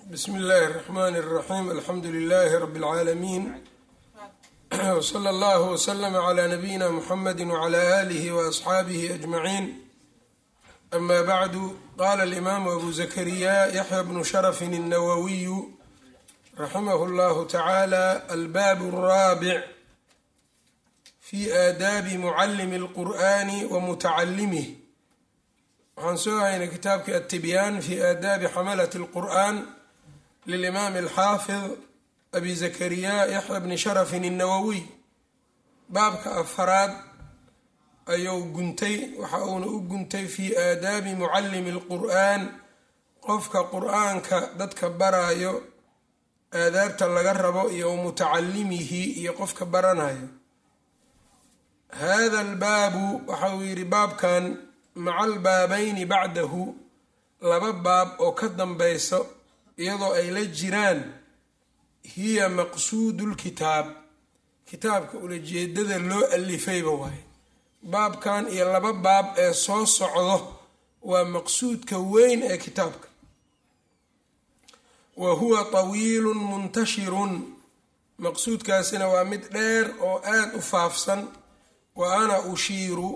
bsmi اllahi الرحmn الرaxيm alxamdu لlh rb العaalamiin wslى اllah wslm عlى nabiyina mxamedi wعlى آlih وaصxaabih أجmaعin ama bعdu qala اlimaamu abu zakariya yaxya bnu shrfi الnawawiyu raximah اllah tacalى albab الrabic fi aadaabi mucalimi اlqur'ani wmutacalimih waxaan soo haynay kitaabkii attibyaan fi aadaabi xamalati اlqur'an lilimaami alxaafid abi zakariya yaxya bni sharafin الnawowiy baabka afaraad ayuu guntay waxa uuna u guntay fi aadaabi mucalimi اlqur'an qofka qur'aanka dadka baraayo aadaabta laga rabo iyo mutacalimihi iyo qofka baranayo hada albaabu waxa uu yidhi baabkan maca albaabayni bacdahu laba baab oo ka dambayso iyadoo ay la jiraan hiya maqsuudu lkitaab kitaabka ulajeedada loo alifayba waaye baabkan iyo laba baab ee soo socdo waa maqsuudka weyn ee kitaabka wa huwa tawiilun muntashirun maqsuudkaasina waa mid dheer oo aada u faafsan wa ana ushiiru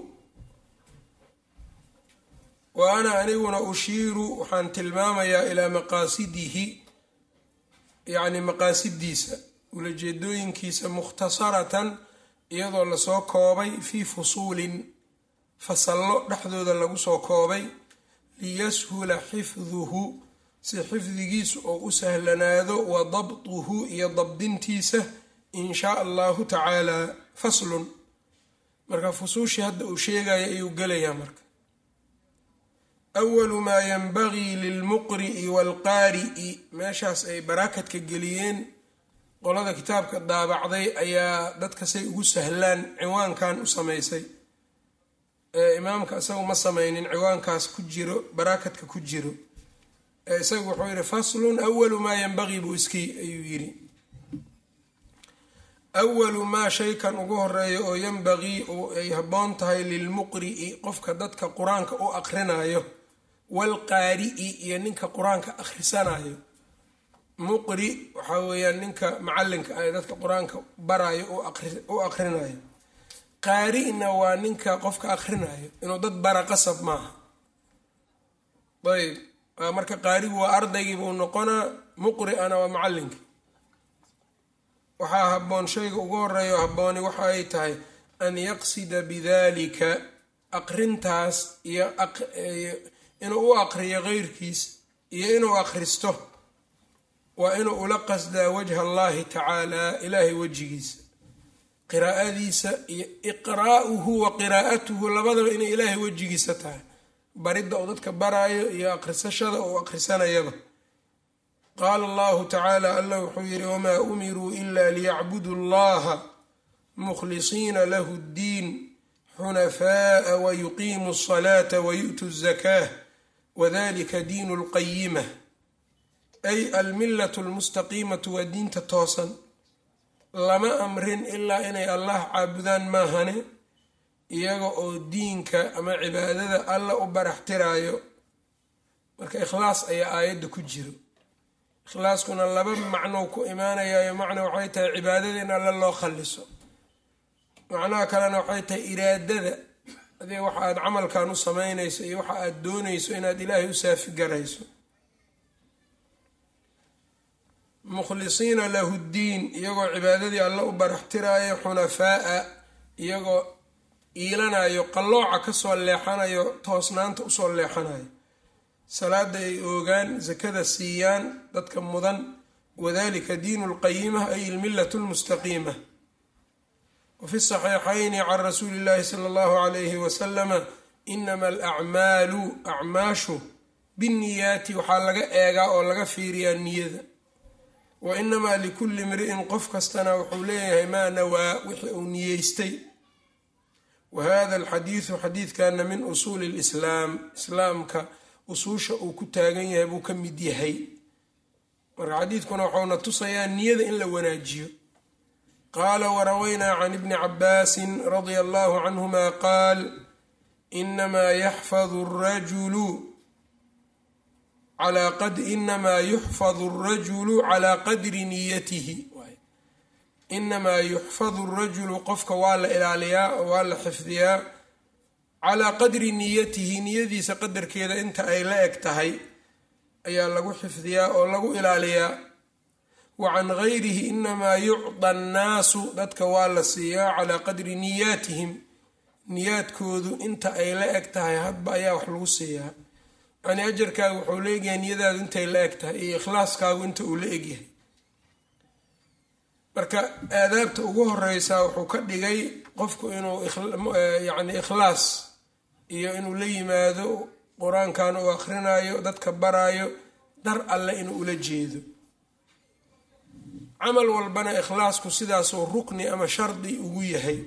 wa ana aniguna ushiiru waxaan tilmaamayaa ilaa maqaasidihi yacni maqaasidiisa ulajeedooyinkiisa mukhtasaratan iyadoo lasoo koobay fii fusuulin fasallo dhexdooda lagu soo koobay liyashula xifduhu si xifdigiisu oo u sahlanaado wa dabtuhu iyo dabdintiisa in shaa allahu tacaala faslun marka fusuushii hadda uu sheegaya ayuu gelayaa marka awalu maa yanbagii lilmuqri'i waalqaari'i meeshaas ay baraakadka geliyeen qolada kitaabka daabacday ayaa dadka say ugu sahlaan ciwaankan u samaysay ee imaamka isagu ma samaynin ciwaankaas ku jiro baraakadka ku jiro ee isagu wuxuu yidhi faslun awalu maa yanbagii buu iski ayuu yidhi awalu maa shaykan ugu horeeya oo yanbagii ay habboon tahay lilmuqri'i qofka dadka qur-aanka u aqrinayo waalqaari'i iyo ninka qur-aanka akhrisanayo muqri waxaa weeyaan ninka macalinka ah ee dadka qur-aanka barayo u aqrinayo qaari'na waa ninka qofka akhrinayo inuu dad bara qasab maaha ayb marka qaarigu waa ardaygii buu noqonaa muqri'ana waa macalinkii waxaa habboon shayga ugu horeeyo habbooni waxa ay tahay an yaqsida bidalika aqrintaas iyo inuu u aqriyo keyrkiis iyo inuu akhristo waa inuu ula qasdaa wajha allahi tacaala ilaahay wejigiisa qiraa'adiisa iyo iqraa'uhu wa qiraa'atuhu labadaba inay ilaahay wejigiisa tahay baridda uu dadka baraayo iyo akhrisashada uu akhrisanayaba qaala allahu tacaala allah wuxuu yidhi wamaa umiruu ila liyacbuduu allaha mukhlisiina lahu ddiin xunafaaa wayuqiimuu asalaata wayu'tuu zakaah wadalika diinu lqayima ay almillatu lmustaqiimatu waa diinta toosan lama amrin ilaa inay allah caabudaan maahane iyaga oo diinka ama cibaadada alla u baraxtiraayo marka ikhlaas ayaa aayadda ku jiro ikhlaaskuna laba macnou ku imaanayayo macna waxay tahay cibaadada in alla loo khalliso macnaha kalena waxay tahay iraadada adee waxa aad camalkan u samaynayso iyo waxa aad doonayso inaad ilaahay u saafi garayso mukhlisiina lahu ddiin iyagoo cibaadadii alla u baraxtiraayo xunafaa'a iyagoo iilanayo qallooca kasoo leexanayo toosnaanta usoo leexanayo salaada ay oogaan sakada siiyaan dadka mudan wadalika diinu lqayima ay ilmillatu lmustaqiima wafi saxiixayni can rasuuli illahi sala allahu alayhi wasalama inama alacmaalu acmaashu binniyaati waxaa laga eegaa oo laga fiiriyaa niyada wa inamaa likulli imri'in qof kastana wuxuu leeyahay maa nawaa wixii uu niyeystay wa hada alxadiidu xadiidkana min usuuli lislaam islaamka usuusha uu ku taagan yahay buu ka mid yahay marka xadiidkuna waxauna tusayaa niyada in la wanaajiyo qaala warawaynaa can ibni cabaasin radia allahu canhuma qaal inamaa yaxfadu arajulu calaa qad inamaa yuxfadu arajulu calaa qadri niyatihi inamaa yuxfadu arajulu qofka waa la ilaaliyaa waa la xifdiyaa calaa qadri niyatihi niyadiisa qadarkeeda inta ay la eg tahay ayaa lagu xifdiyaa oo lagu ilaaliyaa wa can gayrihi inamaa yucda annaasu dadka waa la siiyaa calaa qadri niyaatihim niyaadkoodu inta ay la eg tahay hadba ayaa wax lagu siiyaa yacnii ajarkaagu wuxuu la egyahay niyadaadu intay la eg tahay iyo ikhlaaskaagu inta uu la egyahay marka aadaabta ugu horeysaa wuxuu ka dhigay qofku inuu yacni ikhlaas iyo inuu la yimaado qur-aankan uu akhrinayo dadka baraayo dar alle inuu ula jeedo camal walbana ikhlaasku sidaasuu rukni ama shardi ugu yahay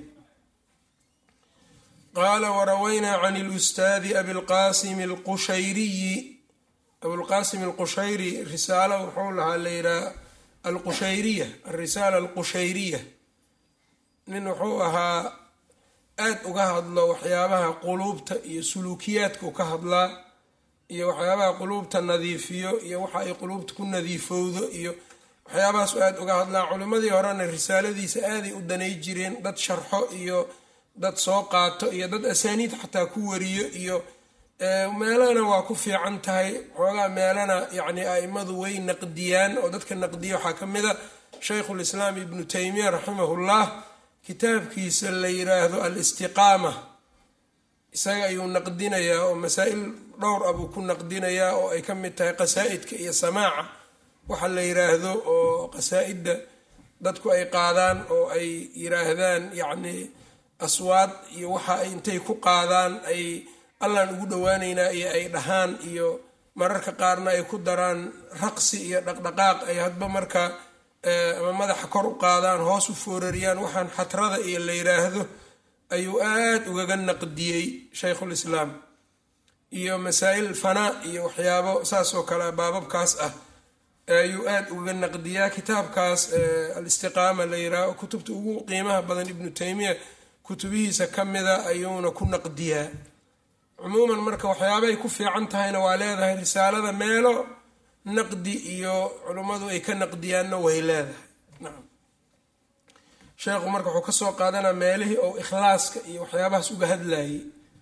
qaala warawaynaa can ilustaadi abilqaasimi alqushayriyi abulqaasim alqushayri risaalo wuxuu lahaa la yidhaha alqushayriya alrisaala alqushayriya nin wuxuu ahaa aada uga hadlo waxyaabaha quluubta iyo suluukiyaadkau ka hadlaa iyo waxyaabaha quluubta nadiifiyo iyo waxa ay quluubta ku nadiifowdo iyo waxyaabahaasu aada uga hadlaa culimmadii horena risaaladiisa aaday u danay jireen dad sharxo iyo dad soo qaato iyo dad asaaniid xataa ku wariyo iyo meelana waa ku fiican tahay xoogaa meelana yacni aimadu way naqdiyaan oo dadka naqdiya waxaa ka mid a shaykhulislaam ibnu taymiya raximahullah kitaabkiisa la yiraahdo al-istiqaama isaga ayuu naqdinayaa oo masaa-il dhowr ah buu ku naqdinayaa oo ay ka mid tahay qasaa-idka iyo samaaca waxa la yiraahdo oo qasaa-idda dadku ay qaadaan oo ay yiraahdaan yacni aswaad iyo waxa ay intay ku qaadaan ay allaan ugu dhowaaneynaa iyo ay dhahaan iyo mararka qaarna ay ku daraan raqsi iyo dhaqdhaqaaq ay hadba marka ama madaxa kor u qaadaan hoos u foorariyaan waxaan xatrada iyo la yiraahdo ayuu aada ugaga naqdiyey shaykhulislaam iyo masaa-il fanaa iyo waxyaabo saas oo kale baababkaas ah ayuu aada ugaga naqdiyaa kitaabkaas al-istiqaama la yiraaho kutubta ugu qiimaha badan ibnu taymiya kutubihiisa ka mida ayuuna ku naqdiyaa cumuuman marka waxyaabay ku fiican tahayna waa leedahay risaalada meelo naqdi iyo culummadu ay ka naqdiyaanna way leedahay nacam sheekhu marka wuxuu kasoo qaadanaa meelihii oo ikhlaaska iyo waxyaabahaas uga hadlayay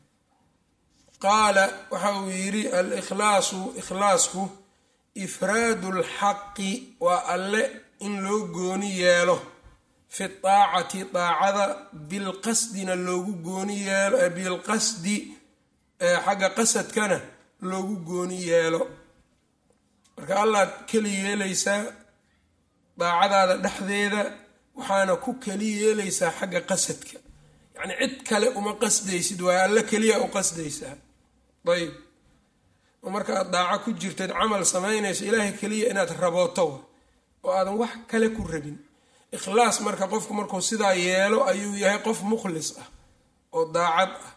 qaala waxa uu yidhi al-ikhlaasu ikhlaasku ifraadu lxaqi waa alle in loo gooni yeelo fi daacati daacada bilqasdina loogu gooni yeelo bilqasdi xagga qasadkana loogu gooni yeelo marka allaad keli yeelaysaa daacadaada dhexdeeda waxaana ku keli yeelaysaa xagga qasadka yacni cid kale uma qasdaysid waayo alle keliya u qasdaysaa ayb oo marka aad daaco ku jirteed camal samaynayso ilaahay keliya inaad rabooto oo aadan wax kale ku rabin ikhlaas marka qofku markuu sidaa yeelo ayuu yahay qof mukhlis ah oo daacad ah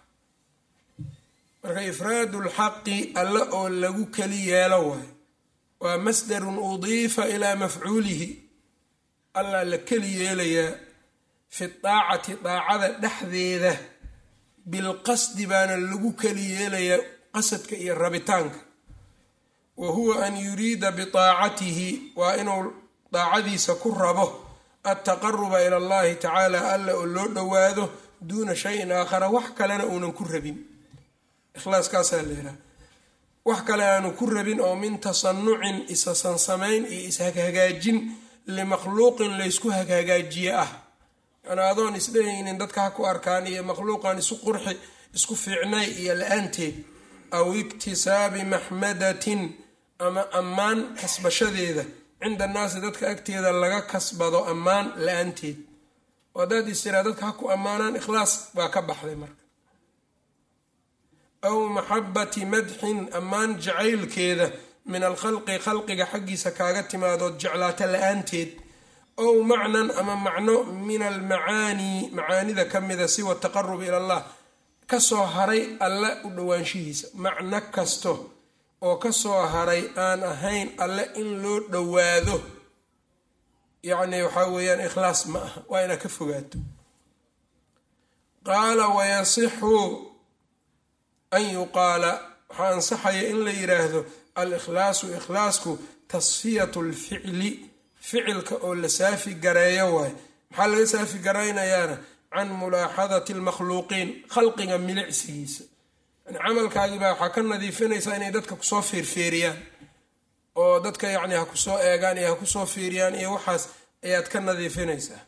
marka ifraadu lxaqi alle oo lagu keli yeelo waayo waa masdarun udiifa ilaa mafcuulihi allaa la keli yeelayaa fi daacati daacada dhexdeeda bilqasdi baana lagu keli yeelayaa qasadka iyo rabitaanka wa huwa an yuriida bidaacatihi waa inuu daacadiisa ku rabo altaqaruba ila allahi tacaala alla oo loo dhowaado duuna shayin aakhara wax kalena uunan ku rabin ikhlaaskaasaa leedaha wax kale aanu ku rabin oo min tasanucin isasansamayn iyo ishagaagaajin limakhluuqin laysku hagaagaajiye ah yani adoon isdhehaynin dadka ha ku arkaan iyo makhluuqan isu qurxi isku fiicnay iyo la-aanteed aw iktisaabi maxmadatin ama ammaan kasbashadeeda cinda annaasi dadka agteeda laga kasbado ammaan la-aanteed oo haddaad istiraa dadka ha ku ammaanaan ikhlaas baa ka baxday marka aw maxabati madxin ammaan jacaylkeeda min alkhalqi khalqiga xaggiisa kaaga timaadood jeclaata la-aanteed ow macnan ama macno min almacaanii macaanida ka mida siwa taqarub ila allah kasoo haray alle u dhowaanshihiisa macno kasto oo kasoo haray aan ahayn alle in loo dhowaado yacni waxaa weeyaan ikhlaas ma aha waa inaad ka fogaato qaala wayasixu an yuqaala waxaa ansaxaya in la yiraahdo alikhlaasu ikhlaasku tasfiyatu lficli ficilka oo la saafi gareeyo waay maxaa laga saafi garaynayaana can mulaaxadati lmakhluuqiin khalqiga milicsigiisa yani camalkaagiibaa waxaa ka nadiifinaysaa inay dadka kusoo feerfeeriyaan oo dadka yacni ha kusoo eegaan iyo ha kusoo fiiriyaan iyo waxaas ayaad ka nadiifinaysaa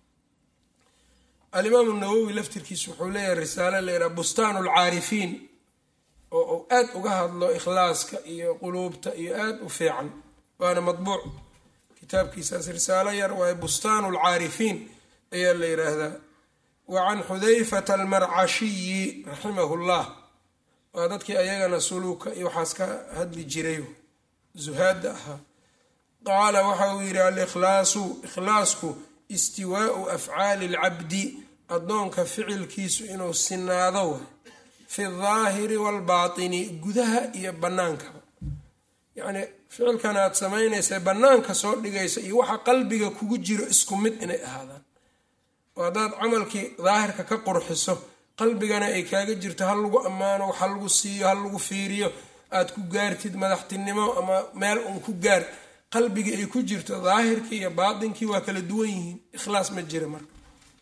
alimaamu nawowi laftirkiisu wuxuu leeyahay risaale layidhaha bustaan alcaarifiin oo uu aad uga hadlo ikhlaaska iyo quluubta iyo aad u fiican waana madbuuc kitaabkiisaas risaalo yar waaye bustaan alcaarifiin ayaa la yidhaahdaa wa can xudayfata almarcashiyi raximahu llah waa dadkii ayagana suluuka iyo waxaas ka hadli jiray zuhaadda ahaa qaala waxa uu yidhi alikhlaasu ikhlaasku istiwaau afcaali alcabdi addoonka ficilkiisu inuu sinaado way fi daahiri waalbaatini gudaha iyo bannaankaba yacnii ficilkan aad samaynaysa bannaanka soo dhigaysa iyo waxa qalbiga kugu jiro isku mid inay ahaadaan oo haddaad camalkii daahirka ka qurxiso qalbigana ay kaaga jirto ha lagu ammaano ha lagu siiyo ha lagu fiiriyo aad ku gaartid madaxtinimo ama meel uun ku gaar qalbigii ay ku jirto daahirkii iyo baatinkii waa kala duwan yihiin ikhlaas ma jira marka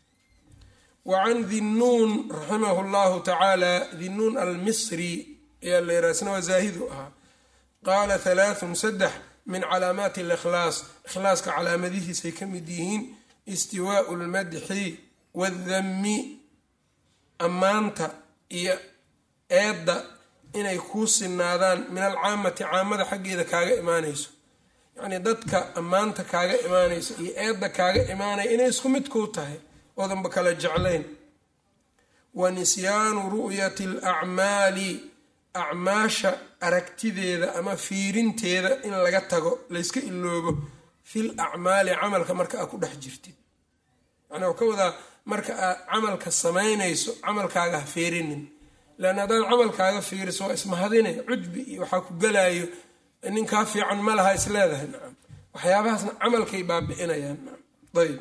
wa can dinnuun raximahu llahu tacaala dinnuun almisri ayaa la yiraha isna waa zaahidu ahaa qaala halaathun saddex min calaamaati alikhlaas ikhlaaska calaamadihiisay ka mid yihiin istiwaau lmadxi waaldammi ammaanta iyo eedda inay kuu sinaadaan min alcaamati caamada xaggeeda kaaga imaanayso yacnii dadka ammaanta kaaga imaanayso iyo eedda kaaga imaanaya inay isku mid kuu tahay oodanba kala jeclayn wa nisyaanu ru'yati alacmaali acmaasha aragtideeda ama fiirinteeda in laga tago layska iloobo fil acmaali camalka marka aad ku dhex jirtid macnaa ka wadaa marka aad camalka samaynayso camalkaaga ha fiirinin leanna haddaad camalkaaga fiiriso waa ismahadine cujbi iyo waxaa ku gelaayo ninkaa fiican ma laha is leedahay nacam waxyaabahaasna camalkay baabi'inayaan nacam ayb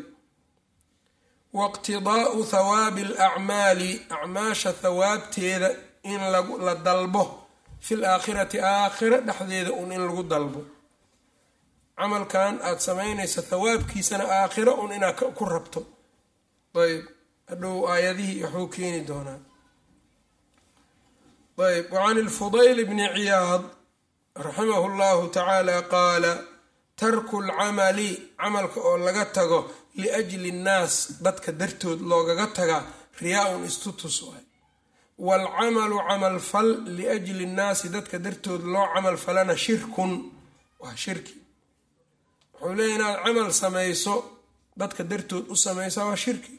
waiqtidaa'u thawaabi alacmaali acmaasha thawaabteeda in la dalbo fil aakhirati aakhira dhexdeeda un in lagu dalbo camalkan aada samaynaysa thawaabkiisana aakhira un inaad ku rabto ayb hadhow aayadihii waxuu keeni doonaa ayb wacan ilfudayl bni ciyaad raximahu llahu tacaala qaala tarku lcamali camalka oo laga tago liajli nnaas dadka dartood loogaga tagaa riyaa-un istutus waay waalcamalu camal fal liajli nnaasi dadka dartood loo camal falana shirkun waa shirki wuxuu leeya inaad camal samayso dadka dartood u samaysaa waa shirki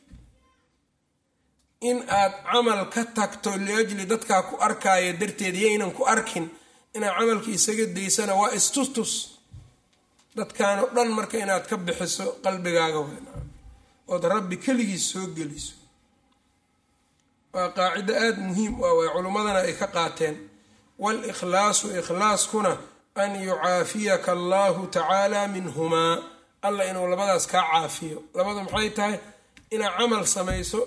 in aad camal ka tagto liajli dadkaa ku arkaayo darteed yaynan ku arkin inaad camalka isaga daysana waa istustus dadkan oo dhan marka inaad ka bixiso qalbigaaga weyn ood rabbi keligiis soo geliso waa qaacido aada muhiim u ah way culummadana ay ka qaateen waalikhlaasu ikhlaaskuna an yucaafiyaka allahu tacaala minhumaa alla inuu labadaas kaa caafiyo labadu maxay tahay inaad camal samayso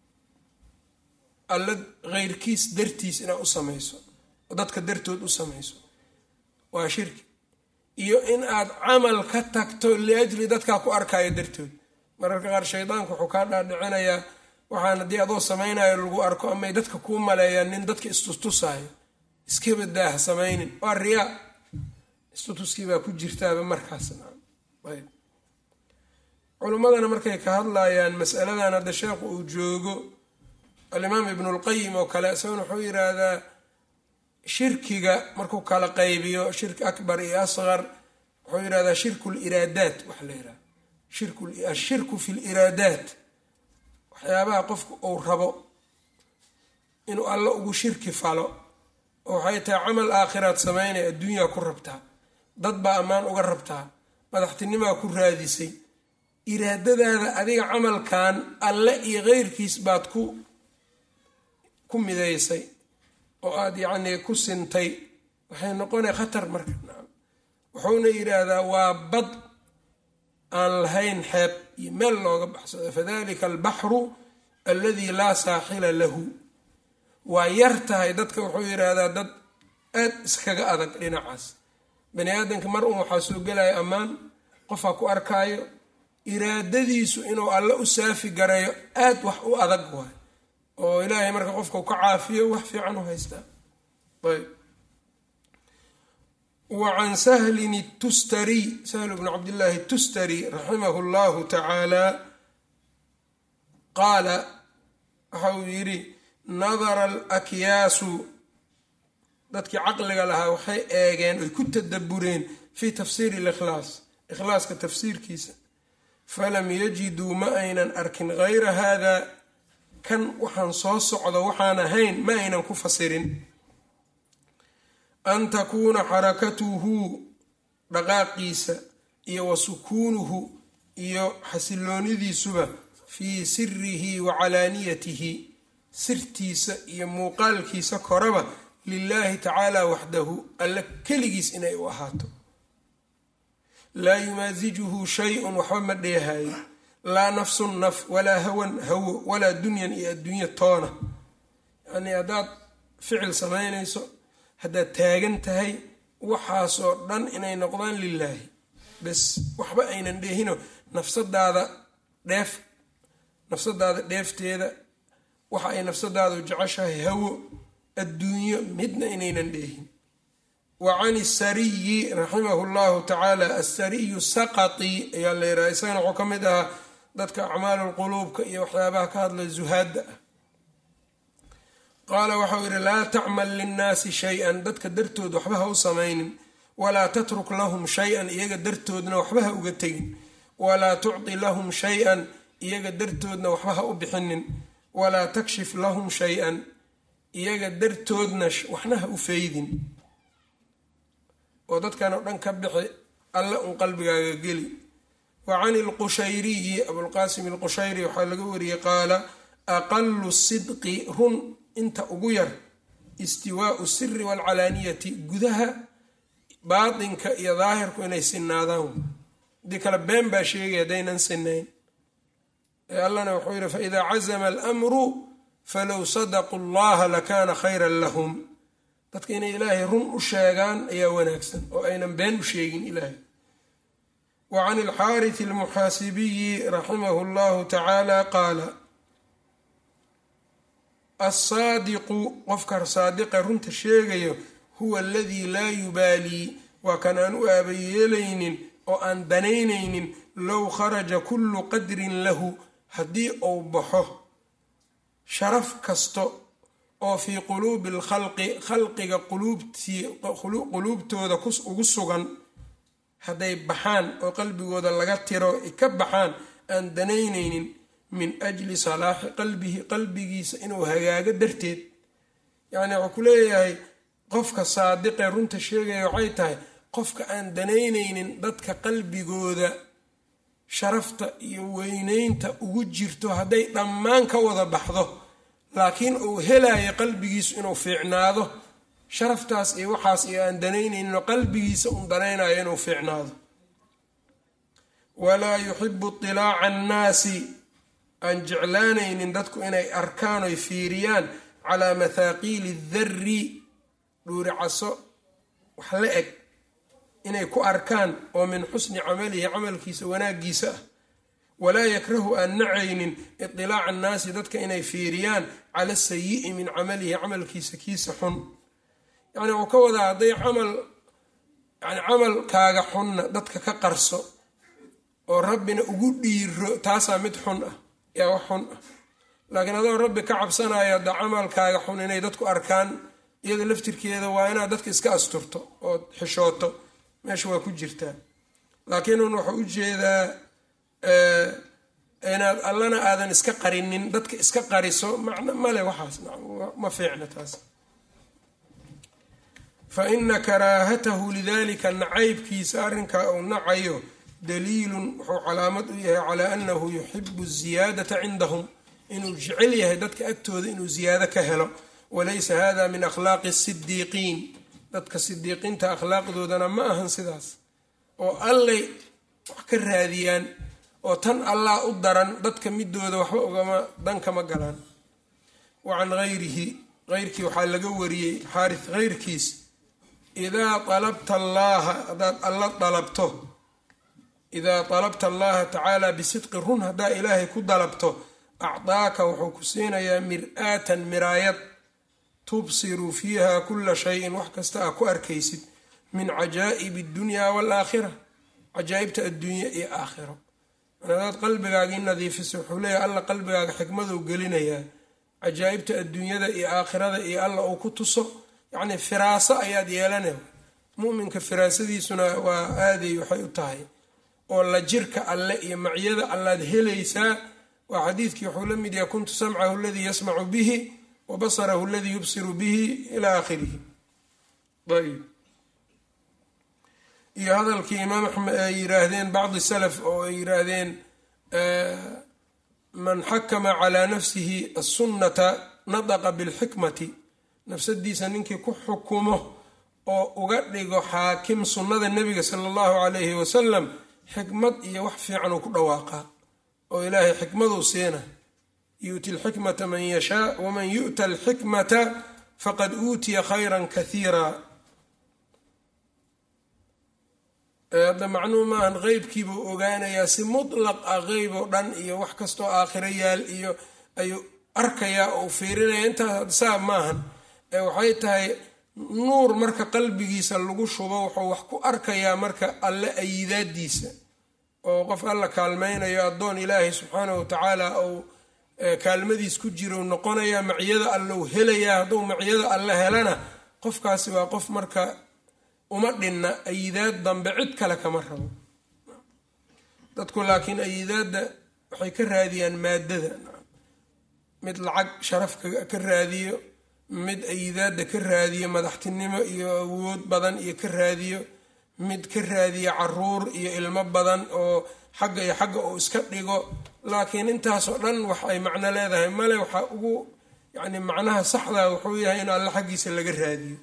alla keyrkiis dartiis inaad u samayso oo dadka dartood u samayso waa shirki iyo in aad camal ka tagto liajli dadkaa ku arkaayo dartood mararka qaar shaydaanku wuxuu kaa dhaadhicinayaa waxaan haddii adoo samaynayo lagu arko amay dadka kuu maleeyaan nin dadka istustusaayo iskabadaa ha samaynin waa riyaa istutuskii baa ku jirtaaba markaasna ayb culimmadana markay ka hadlayaan masaladan hadda sheekhu uu joogo alimaam ibnulqayim oo kale isaguna wuxuu yidhaahdaa shirkiga markuu kala qaybiyo shirki akbar iyo asqar wuxuu yidhahdaa shirku liraadaat waxa la yidhahda ashirku fi liraadaat waxyaabaha qofku uu rabo inuu alla ugu shirki falo oo waxay tahay camal aakhiraad samaynaya adduunyaa ku rabtaa dad baa ammaan uga rabtaa madaxtinimaa ku raadisay iraadadaada adiga camalkan alle iyo keyrkiis baad ku ku midaysay oo aada yacnii ku sintay waxay noqonaya khatar marka wuxuuna yidhaahdaa waa bad aan lahayn xeeb iyo meel looga baxsado fadalika albaxru alladii laa saaxila lahu waa yar tahay dadka wuxuu yidhaahdaa dad aad iskaga adag dhinacaas bani aadamka mar un waxaa soo gelaya ammaan qofaa ku arkaayo iraadadiisu inuu alle u saafi garayo aad wax u adag waay oo ilaahay marka qofka ka caafiyo wax fiican u haystaa ayb wa can sahlin tustari sahl bni cabdillaahi tustari raximahu llahu tacaala qaala waxa uu yidhi nadara alakyaasu dadkii caqliga lahaa waxay eegeen oy ku tadabureen fii tafsiiri likhlaas ikhlaaska tafsiirkiisa falam yajiduu ma aynan arkin gayra haada kan waxaan soo socdo waxaan ahayn ma aynan ku fasirin an takuuna xarakatuhu dhaqaaqiisa iyo wa sukuunuhu iyo xasiloonidiisuba fii sirihi wa calaaniyatihi sirtiisa iyo muuqaalkiisa koraba lilaahi tacaala waxdahu alle keligiis inay u ahaato laa yumaasijuhu shay-un waxba ma dheehayo laa nafsun naf walaa hawan hawo walaa dunyan iyo adduunyo toona yacnii haddaad ficil samaynayso haddaad taagan tahay waxaasoo dhan inay noqdaan lilaahi bes waxba aynan dheehino nafsadaada dheef nafsadaada dheefteeda waxa ay nafsadaadu jeceshahay hawo adduunyo midna inaynan dheehin wa can isariyi raximahu llahu tacaala asariyu saqati ayaa la yidhaha isagana wuxuu ka mid ahaa dadka acmaalulquluubka iyo waxyaabaha ka hadla zuhaadda ah qaala waxau yidhi laa tacmal linnaasi shay-an dadka dartood waxba ha u samaynin walaa tatruk lahum shay-an iyaga dartoodna waxba ha uga tegin walaa tucti lahum shay-an iyaga dartoodna waxba ha u bixinin walaa takshif lahum shay-an iyaga dartoodna waxna ha u feydin oo dadkan oo dhan ka bixi alle un qalbigaaga geli wa can ilqushayriyi abulqaasim alqushayri waxaa laga wariyey qaala aqalu sidqi run inta ugu yar istiwaau siri waalcalaaniyati gudaha baatinka iyo daahirku inay sinaadaan hadii kale been baa sheegay haddaynan sinayn ee allana wuxuu yidhi faidaa cazama almru falow sadaquu llaha lakaana khayran lahum dadka inay ilaahay run u sheegaan ayaa wanaagsan oo aynan been u sheegin ilaahay wa can ilxaarith almuxaasibiyi raximahu llahu tacaala qaala alsaadiqu qofka saadiqa runta sheegayo huwa aladii laa yubaalii waa kan aan u aabayeelaynin oo aan danaynaynin low kharaja kullu qadrin lahu haddii uu baxo sharaf kasto oo fii quluubi alkhalqi khalqiga quluubtooda ugu sugan hadday baxaan oo qalbigooda laga tiro ka baxaan aan danaynaynin min ajli salaaxi qalbihi qalbigiisa inuu hagaago darteed yacni wuxuu ku leeyahay qofka saadiqee runta sheegaya waxay tahay qofka aan danaynaynin dadka qalbigooda sharafta iyo weyneynta ugu jirto hadday dhammaan ka wada baxdo laakiin uu helayo qalbigiisu inuu fiicnaado sharaftaas iyo waxaas iyo aan danaynayninoo qalbigiisa un danaynayo inuu fiicnaado walaa yuxibu itilaaca annaasi aan jeclaanaynin dadku inay arkaan oy fiiriyaan calaa mathaaqiili darri dhuuricaso wax la eg inay ku arkaan oo min xusni camalihi camalkiisa wanaaggiisa ah walaa yakrahu aan nacaynin itilaaca annaasi dadka inay fiiriyaan cala sayi'i min camalihi camalkiisa kiisa xun yacni wuxuu ka wadaa hadday camal yani camalkaaga xunna dadka ka qarso oo rabbina ugu dhiiro taasaa mid xun ah yaa wax xun ah laakiin adoo rabbi ka cabsanayo hadda camalkaaga xun inay dadku arkaan iyada laftirkeeda waa inaad dadka iska asturto ood xishooto meesha waa ku jirtaa laakiin un wuxuu u jeedaa inaad allana aadan iska qarinin dadka iska qariso macno male waxaas ma fiicna taas fa ina karaahatahu lidalika nacaybkiisa arrinkaa uu nacayo daliilun wuxuu calaamad u yahay calaa annahu yuxibu ziyaadata cindahum inuu jecel yahay dadka agtooda inuu ziyaado ka helo walaysa hada min akhlaaqi sidiiqiin dadka sidiiqiinta akhlaaqdoodana ma ahan sidaas oo allay wax ka raadiyaan oo tan allah u daran dadka midooda waxba ugama dankama galaan wa can hayrihi heyrkii waxaa laga wariyey xaarith heyrkiis idaa alabta allaaha haddaad alla dalabto idaa dalabta allaha tacaala bisidqi run haddaa ilaahay ku dalabto acdaaka wuxuu ku siinayaa mir-aatan miraayad tubsiru fiiha kula shayin wax kasta aa ku arkaysid min cajaa'ibi addunyaa waalaakhira cajaa'ibta adduunya iyo aakhiro hadaad qalbigaagii nadiifisa wuxuu leeyahay alla qalbigaaga xikmaduu gelinayaa cajaa'ibta adduunyada iyo aakhirada iyo alla uu ku tuso yacnii firaaso ayaad yeelanay muminka firaasadiisuna waa aaday waxay u tahay oo la jirka alle iyo macyada allaad helaysaa waa xadiidkii wuxuu la mid yahay kuntu samcahu aladii yasmacu bihi wa basarahu aladii yubsiru bihi ilaa aakhirihi ayb iyo hadalkii imaam axmed ay yiraahdeen bacdi salaf oo ay yiraahdeen man xakama calaa nafsihi assunnata nadaqa bilxikmati nafsadiisa ninkii ku xukumo oo uga dhigo xaakim sunnada nebiga sala allahu calayhi wasalam xikmad iyo wax fiican uu ku dhawaaqaa oo ilaahay xikmaduu siina yu'ti alxikmata man yashaa waman yu'ta alxikmata faqad uutiya khayran kathiira hadda macnuhu maahan qeybkiibuu ogaanayaa si mutlaq ah qeyb oo dhan iyo wax kastoo aakhiro yaal iyo ayuu arkayaa oo fiirinaya intaas saa maahan waxay tahay nuur marka qalbigiisa lagu shubo wuxuu wax ku arkayaa marka alle ayidaadiisa oo qof alla kaalmaynayo addoon ilaahay subxaanahu watacaala uu kaalmadiis ku jiro noqonayaa macyada allou helayaa hadduu macyada alle helana qofkaasi waa qof marka uma dhinna ayidaad dambe cid kale kama rabo dadku laakiin ayidaadda waxay ka raadiyaan maadada mid lacag sharaf ka raadiyo mid ayidaadda ka raadiyo madaxtinimo iyo awood badan iyo ka raadiyo mid ka raadiyo caruur iyo ilmo badan oo xagga iyo xagga uu iska dhigo laakiin intaasoo dhan wax ay macno leedahay male waxaa ugu yacni macnaha saxdaa wuxuu yahay in alle xaggiisa laga raadiyo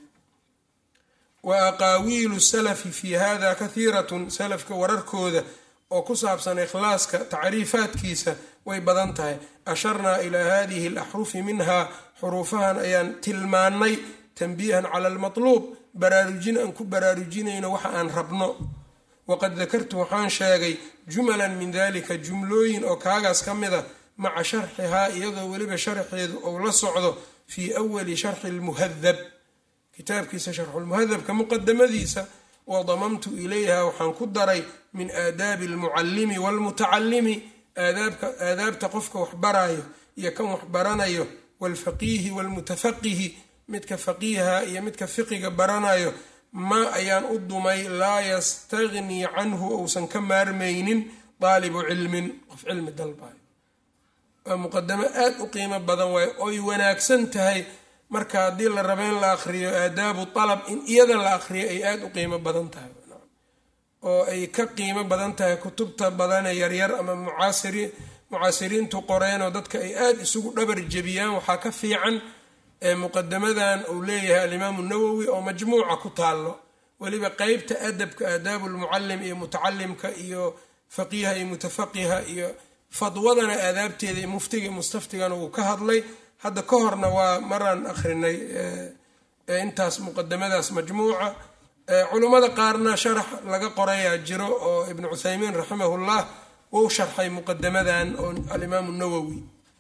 wa aqaawiilu salafi fii hada kathiiratun salafka wararkooda oo ku saabsan ikhlaaska tacriifaadkiisa way badan tahay asharnaa ilaa hadihi alaxrufi minha xuruufahan ayaan tilmaannay tanbiihan cala almatluub baraarujin aan ku baraarujinayno waxa aan rabno waqad dakartu waxaan sheegay jumalan min dalika jumlooyin oo kaagaas ka mid a maca sharxihaa iyadoo weliba sharxeedu ou la socdo fii awali sharxi lmuhadab kitaabkiisa sharxulmuhadabka muqadamadiisa wa damamtu ilayha waxaan ku daray min aadaabi almucallimi waalmutacallimi aadaabta qofka waxbaraayo iyo kan waxbaranayo waalfaqiihi waalmutafaqihi midka faqiiha iyo midka fiqiga baranayo maa ayaan u dumay laa yastagnii canhu ousan ka maarmaynin daalibu cilmin qof cilmi dalbayo waa muqadamo aad u qiimo badan waay oy wanaagsan tahay marka haddii la rabo in la aqriyo aadaabu alab in iyada la aqriyo ay aada u qiimo badan tahay oo ay ka qiimo badan tahay kutubta badane yaryar ama mucaasiriin mucaasiriintu qoreen oo dadka ay aada isugu dhabar jebiyaan waxaa ka fiican muqadamadan uu leeyahay alimaamu nawowi oo majmuuca ku taallo weliba qeybta adabka aadaabu lmucalim iyo mutacalimka iyo faqiiha iyo mutafaqiha iyo fadwadana aadaabteeda iyo muftiga iyo mustaftigana uu ka hadlay hadda ka horna waa maraan akhrinay intaas muqadamadaas majmuuca culummada qaarna sharax laga qorayaa jiro oo ibnu cuthaymiin raximahullah wou sharxay muqadamadan oo alimaamu nawowi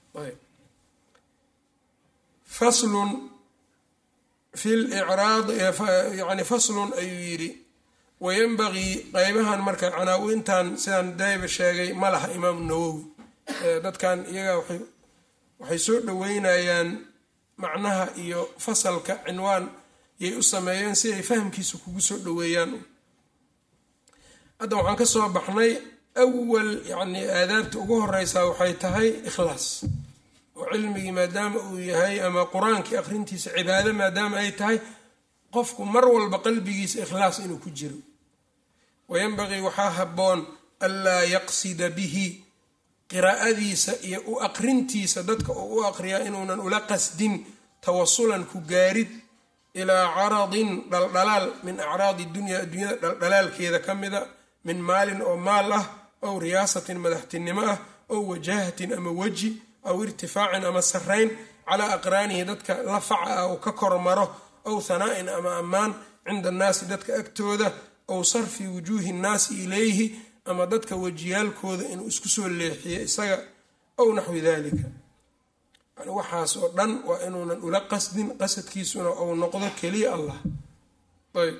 faslun fi licraadi yani faslun ayuu yidhi wayanbagii qeybahan marka canaa-intan sidaan dayba sheegay ma laha imaamu nawowi dadkan iyaga waxay soo dhoweynayaan macnaha iyo fasalka cinwaan yay u sameeyeen si ay fahamkiisa kugu soo dhoweeyaan hadda waxaan ka soo baxnay awal yacni aadaabta ugu horeysaa waxay tahay ikhlaas oo cilmigii maadaama uu yahay ama qur-aankii akhrintiisa cibaado maadaama ay tahay qofku mar walba qalbigiisa ikhlaas inuu ku jiro wayanbagii waxaa habboon anlaa yaqsida bihi qiraa'adiisa iyo u aqrintiisa dadka uu u aqriyaa inuunan ula qasdin tawasulan ku gaarid ilaa caradin dhaldhalaal min acraadi dunya adduunyada dhaldhalaalkeeda ka mida min maalin oo maal ah ow riyaasatin madaxtinimo ah ow wajahatin ama weji aw irtifaacin ama sarrayn calaa aqraanihi dadka la faca ah uu ka kormaro ow hanaa'in ama ammaan cinda annaasi dadka agtooda ow sarfi wujuuhi nnaasi ilayhi ama dadka wejiyaalkooda inuu isku soo leexiyo isaga ow naxwi dalika yani waxaas oo dhan waa inuunan ula qasdin qasadkiisuna ou noqdo keliya allah ayb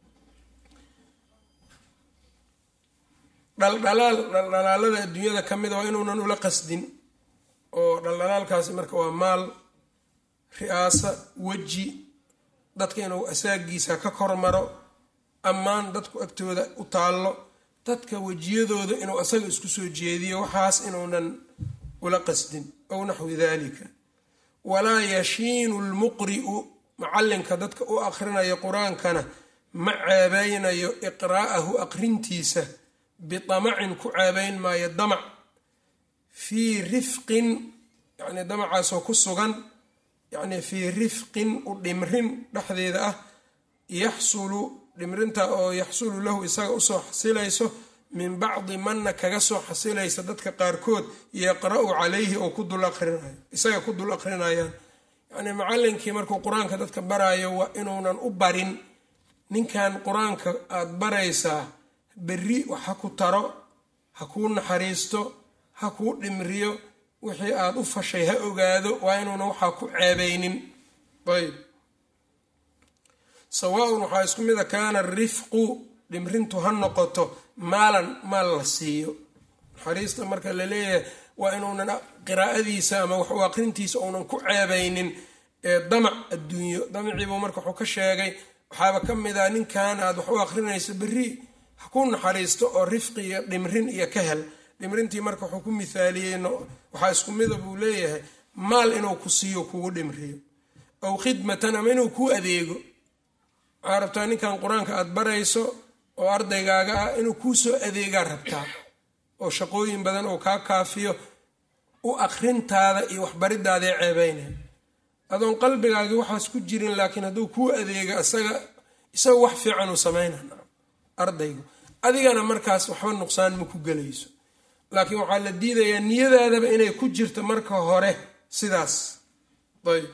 dhaldhalaal dhaldhalaalada adduunyada ka mida waa inuunan ula qasdin oo dhaldhalaalkaasi marka waa maal ri-aasa weji dadka inuu asaagiisa ka kormaro ammaan dadku agtooda u taallo dadka wejiyadooda inuu asaga isku soo jeediyo waxaas inuunan ula qasdin ow naxwi dalika walaa yashiinu lmuqri'u macallinka dadka u akhrinayo qur-aankana ma ceebeynayo iqraa'ahu aqrintiisa bitamacin ku ceebeyn maayo damac fii rifqin yacnii damacaasoo ku sugan yacnii fii rifqin u dhimrin dhexdeeda ah yaxsulu dhimrinta oo yaxsulu lahu isaga usoo xasilayso min bacdi manna kaga soo xasilaysa dadka qaarkood yaqra-u calayhi oo ku dul aqrinayo isaga ku dul aqrinayaan yacnii macallinkii markuu qur-aanka dadka baraayo waa inuunan u barin ninkan qur-aanka aada baraysaa berri wax ha ku taro ha kuu naxariisto ha kuu dhimriyo wixii aada u fashay ha ogaado waa inuunan waxaa ku ceebeynin ayb sawaaun waxaa isku mida kaana rifqu dhimrintu ha noqoto maalan maal la siiyo naxariista marka la leeyahay waa inuunan qiraa'adiisa ama wax u aqrintiisa uunan ku ceebeynin damac adduunyo damaciibuu marka wuxuu ka sheegay waxaaba ka mid ah ninkan aad wax u aqrinayso berri ha ku naxariisto oo rifqi iyo dhimrin iyo ka hel dhimrintii marka wuxuu ku mithaaliyey waxaa isku mida buu leeyahay maal inuu ku siiyo kugu dhimriyo ow khidmatan ama inuu kuu adeego waxaa rabtaa ninkan qur-aanka aada barayso oo ardaygaaga ah inuu kuu soo adeegaa rabtaa oo shaqooyin badan oo kaa kaafiyo u akrintaada iyo waxbaridaadae ceebeynaya adoon qalbigaagii waxaas ku jirin laakiin hadduu kuu adeega isaga isaga wax fiican uu samayna ardaygu adigana markaas waxba nuqsaan ma ku gelayso laakiin waxaa la diidayaa niyadaadaba inay ku jirto marka hore sidaas ayb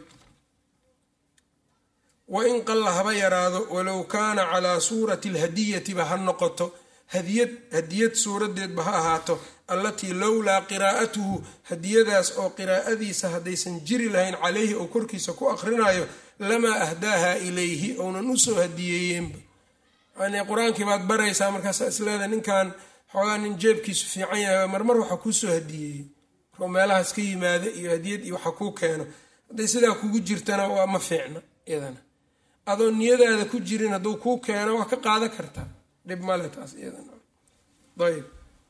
wain qalla haba yaraado walow kaana calaa suurati alhadiyatiba ha noqoto hadiyad hadiyad suuradeedba ha ahaato allatii lowlaa qiraa'atuhu hadiyadaas oo qiraa'adiisa haddaysan jiri lahayn calayhi oo korkiisa ku akhrinayo lamaa ahdaaha ilayhi ounan usoo hadiyeeyeenba yani qur-aankii baad baraysaa markaasa isleeda ninkan xoogaa nin jeebkiisu fiican yahay marmar waxa kuusoo hadiyeeyey markuu meelahaas ka yimaada iyo hadiyad iyo waxa kuu keeno hadday sidaa kugu jirtana waa ma fiicna iyadana adoo niyadaada ku jirin hadduu kuu keeno waa ka qaadan kartaa dhib male taas iyadanaayb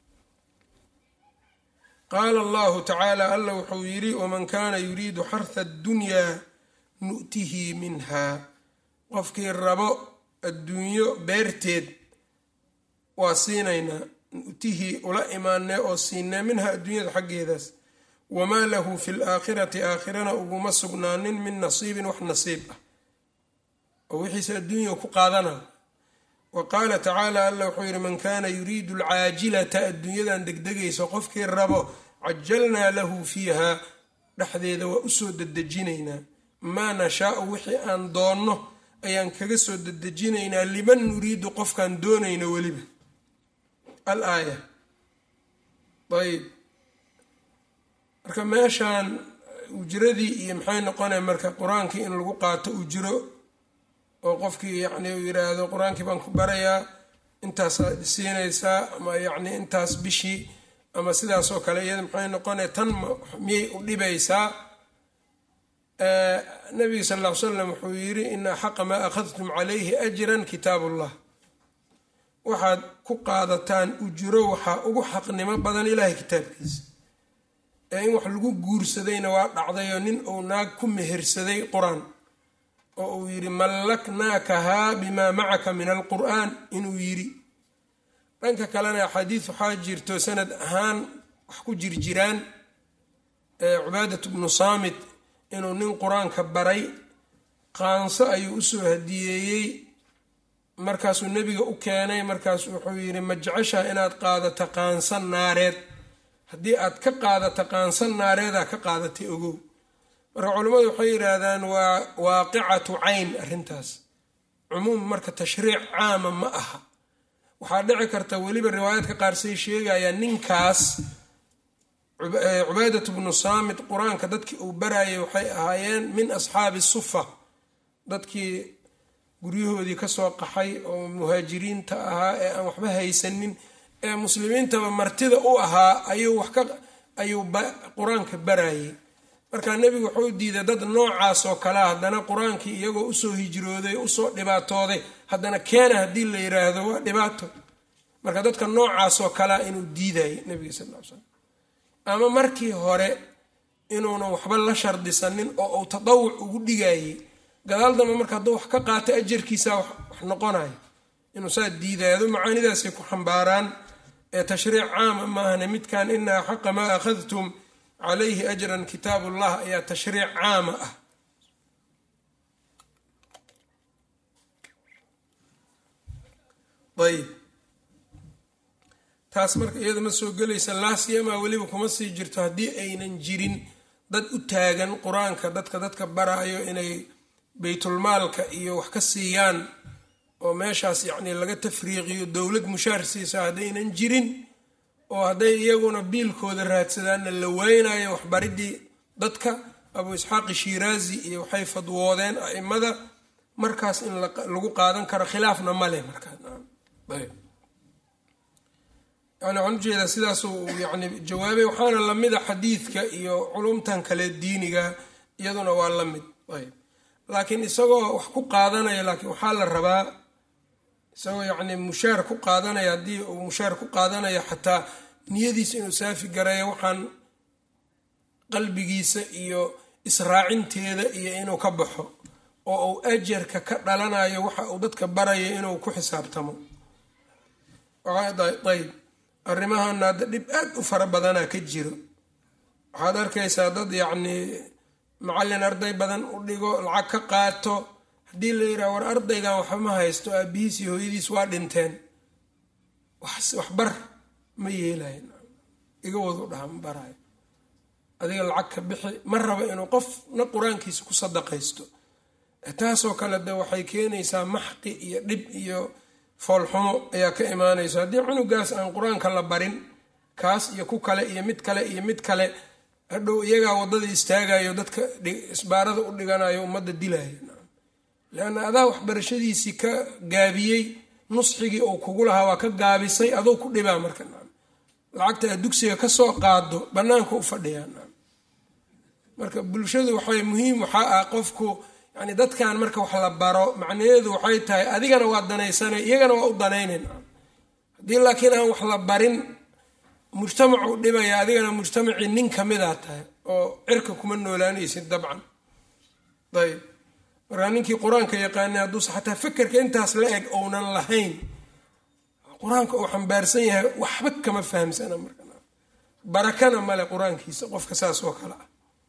qaala allahu tacaala alla wuxuu yidhi waman kaana yuriidu xarha addunyaa nu'tihi minha qofkii rabo adduunyo beerteed waa siinaynaa nu'tihii ula imaanee oo siinee minha adduunyada xaggeedaas wamaa lahu fi laakhirati aakhirana uguma sugnaanin min nasiibin wax nasiib ah oo wixiise adduunya ku qaadana wa qaala tacaala alla wuxuu yidhi man kaana yuriidu alcaajilata adduunyadan degdegayso qofkii rabo cajalnaa lahu fiiha dhexdeeda waa usoo dedejinaynaa maa nashaau wixii aan doonno ayaan kaga soo dedejinaynaa liman nuriidu qofkaan doonayno weliba al aaya ayb marka meeshaan ujradii iyo maxay noqonaya marka qur-aankii in lagu qaato ujro oo qofkii yacni uu yiraahdo qur-aankii baan ku barayaa intaasaad siinaysaa ama yacni intaas bishii ama sidaasoo kale iyada maxay noqonaya tan miyay u dhibaysaa nabiga sal ll ly slam wuxuu yidhi ina xaqa maa akhadtum calayhi ajran kitaab ullah waxaad ku qaadataan ujro waxaa ugu xaqnimo badan ilaahay kitaabkiisa ee in wax lagu guursadayna waa dhacdayoo nin uu naag ku mehersaday qur-aan oo uu yidhi mallaknaakahaa bimaa macaka min alqur'aan inuu yidhi dhanka kalena axaadiis waxaa jirto sanad ahaan wax ku jirjiraan cubaadat bnu saamit inuu nin qur-aanka baray qaanso ayuu usoo hadiyeeyey markaasuu nebiga u keenay markaasu wuxuu yidhi ma jeceshaa inaad qaadato qaanso naareed haddii aad ka qaadato qaanso naareedaa ka qaadatay ogow marka culimmadu waxay yidhaahdaan waa waaqicatu cayn arrintaas cumuum marka tashriic caama ma aha waxaa dhici karta weliba riwaayaadka qaar say sheegayaan ninkaas cubaadat bnu saamit qur-aanka dadkii uu barayay waxay ahaayeen min asxaabi sufa dadkii guryahoodii kasoo qaxay oo muhaajiriinta ahaa ee aan waxba haysanin ee muslimiintaba martida u ahaa ayuu wax ka ayuu qur-aanka barayay marka nebigu wuxuu diiday dad noocaas oo kalea haddana qur-aankii iyagoo usoo hijrooday usoo dhibaatooday haddana keena haddii la yiraahdo waa dhibaato marka dadka noocaas oo kalea inuu diidayay nebiga sal l slam ama markii hore inuunan waxba la shardisanin oo uu tadawuc ugu dhigayay gadaal dambe marka hadduu wax ka qaato ajarkiisa wax noqonayo inuu saa diidaado macaanidaasay ku xambaaraan ee tashriic caama maahane midkan inaa xaqa maa akhadtum calayhi ajran kitaab ullah ayaa tashriic caama ah ayb taas marka iyada ma soo gelaysa laasyamaa weliba kuma sii jirto haddii aynan jirin dad u taagan qur-aanka dadka dadka baraayo inay baytulmaalka iyo wax ka siiyaan oo meeshaas yacni laga tafriiqiyo dowlad mushaar siisa haddaynan jirin oo hadday iyaguna biilkooda raadsadaanna la weynayo waxbaridii dadka abu isxaaqi shiiraazi iyo waxay fadwoodeen aimada markaas in lagu qaadan karo khilaafna maleh markaayb yani waxaan ujeedaa sidaasuu yani jawaabay waxaana lamida xadiidka iyo culumtan kale diiniga iyaduna waa la mid ayb laakiin isagoo wax ku qaadanaya laakiin waxaa la rabaa isagoo yacni mushaar ku qaadanaya haddii uu mushaar ku qaadanayo xataa niyadiisa inuu saafi gareeyo waxaan qalbigiisa iyo israacinteeda iyo inuu ka baxo oo uu ajarka ka dhalanayo waxa uu dadka barayo inuu ku xisaabtamo ayb arrimahana hadda dhib aad u fara badanaa ka jiro waxaad arkaysaa dad yacnii macallin arday badan u dhigo lacag ka qaato haddii la yidhaha war ardaygan waxba ma haysto aabihiis iyo hooyadiis waa dhinteen waxbar ma yeelayo iga wadu dhaha ma barayo adiga lacag ka bixi ma rabo inuu qofna qur-aankiisa ku sadaqaysto taasoo kale de waxay keenaysaa maxqi iyo dhib iyo foolxumo ayaa ka imaanaysa haddii cunugaas aan qur-aanka la barin kaas iyo ku kale iyo mid kale iyo mid kale hadhow iyagaa waddada istaagayo dadka isbaarada u dhiganayo ummadda dilayo leanna adaa waxbarashadiisii ka gaabiyey nusxigii uu kugu lahaa waa ka gaabisay adou ku dhibaa marka lacagta aad dugsiga kasoo qaado bannaanka u fadhiyaa marka bulshadu waxay muhiim waxaa ah qofku yani dadkan marka wax la baro macnaheedu waxay tahay adigana waa danaysanay iyagana waa u danaynayn haddii laakiin aan wax la barin mujtamacu dhibaya adigana mujtamacii nin kamidaa tahay oo cirka kuma noolaanaysid dabcan ayb markaa ninkii qur-aanka yaqaanay hadduuse xataa fakerka intaas la eg ounan lahayn qur-aanka uu xambaarsan yahay waxba kama fahamsana marka barakana male qur-aankiisa qofka saas oo kale ah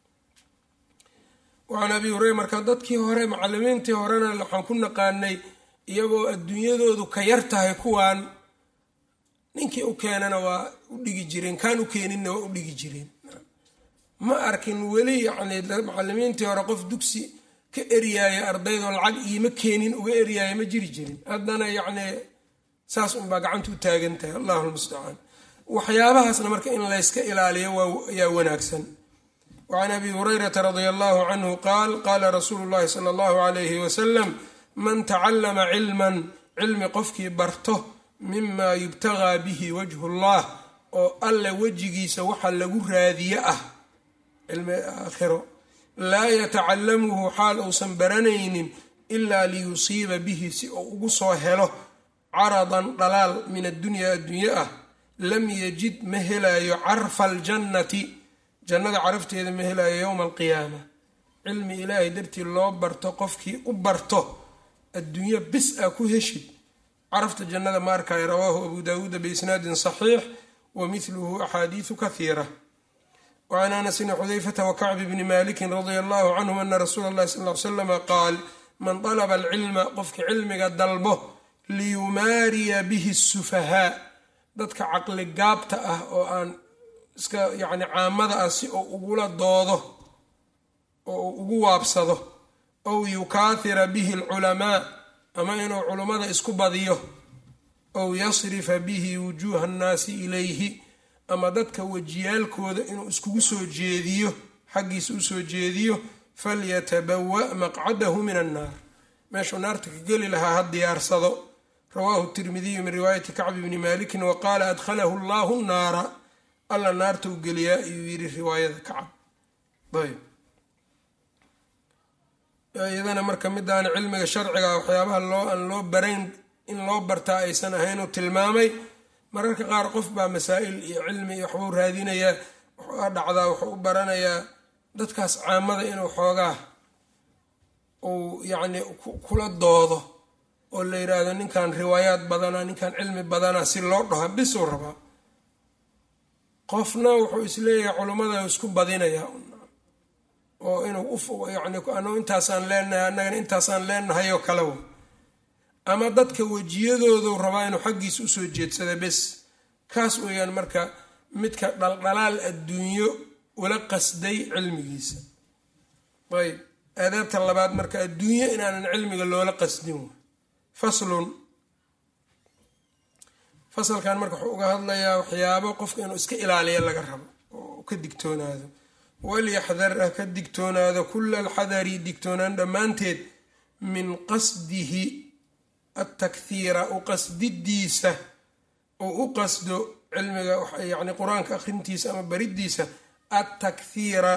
wacan abi hureyra marka dadkii hore macalimiintii horena waxaan ku naqaanay iyagoo adduunyadoodu ka yar tahay kuwaan ninkii u keenana waa u dhigi jireen kaan u keeninna waa u dhigi jireen ma arkin weli yacni macalimiintii hore qof dugsi ka eryaaya ardaydoo lacag iima keenin uga eryaaya ma jiri jirin haddana yacni saas unbaa gacanta u taagan tahay allahu lmustacaan waxyaabahaasna marka in layska ilaaliyo ayaa wanaagsan wacan abi hurayrata radia allahu canhu qaal qaala rasuulu llahi sala allahu alayhi wasalam man tacallama cilman cilmi qofkii barto mima yubtagaa bihi wajhu llah oo alle wejigiisa waxa lagu raadiye ah cilmi aakhiro laa yatacallamuhu xaal uusan baranaynin ilaa liyusiiba bihi si uu ugu soo helo caradan dhalaal min addunyaa adduunye ah lam yajid ma helaayo carfa aljannati jannada carafteeda ma helaayo yowma alqiyaama cilmi ilaahay dartii loo barto qofkii u barto adduunye bis a ku heshid carafta jannada ma arkaayo rawaahu abu daawuuda biisnaadin saxiix wa mithluhu axaadiisu kahiira wacan anasin xudayfata wakacbi bni malikin radia allahu canhum ana rasuula allahi sal l slama qaal man dalaba alcilma qofkii cilmiga dalbo liyumaariya bihi sufahaa dadka caqli gaabta ah oo aan iska yacni caamada ah si uu ugula doodo oo uu ugu waabsado ow yukaahira bihi alculamaa ama inuu culummada isku badiyo ow yasrifa bihi wujuuha annaasi ilayhi ama dadka wejiyaalkooda inuu iskugu soo jeediyo xaggiisa usoo jeediyo falyatabawa maqcadahu min annaar meeshuu naarta ka geli lahaa ha diyaarsado rawaahu tirmidiyu min riwaayati kacbi bni malikin wa qaala adkhalahu allahu naara alla naarta u geliyaa ayuu yidhi riwaayada kacab ayb iyadana marka midaan cilmiga sharciga waxyaabaha loo aan loo barayn in loo bartaa aysan ahayn uu tilmaamay mararka qaar qof baa masaa'il iyo cilmi iyo waxbuu raadinayaa waxaa dhacdaa wuxuu u baranayaa dadkaas caamada inuu xoogaa uu yacni kula doodo oo la yidhaahdo ninkan riwaayaad badana ninkan cilmi badana si loo dhaho bisuu rabaa qofna wuxuu isleeyahay culummada isku badinayaa oo inuu yani anu intaasaan leenahay annagana intaasaan leenahay oo kalewa ama dadka wejiyadoodu rabaa inuu xaggiisa usoo jeedsada bes kaas weeyaan marka midka dhaldhalaal adduunyo ula qasday cilmigiisa ayb aadaabta labaad marka adduunyo inaanan cilmiga loola qasdin faslun fasalkan marka wuxuu uga hadlayaa waxyaabo qofka inuu iska ilaaliyo laga rabo oo ka digtoonaado walyaxdar ah ka digtoonaado kula alxadari digtoonaan dhammaanteed min qasdihi altakhiira u qasdidiisa oo u qasdo cilmiga yani qur-aanka akhrintiisa ama baridiisa altakhiira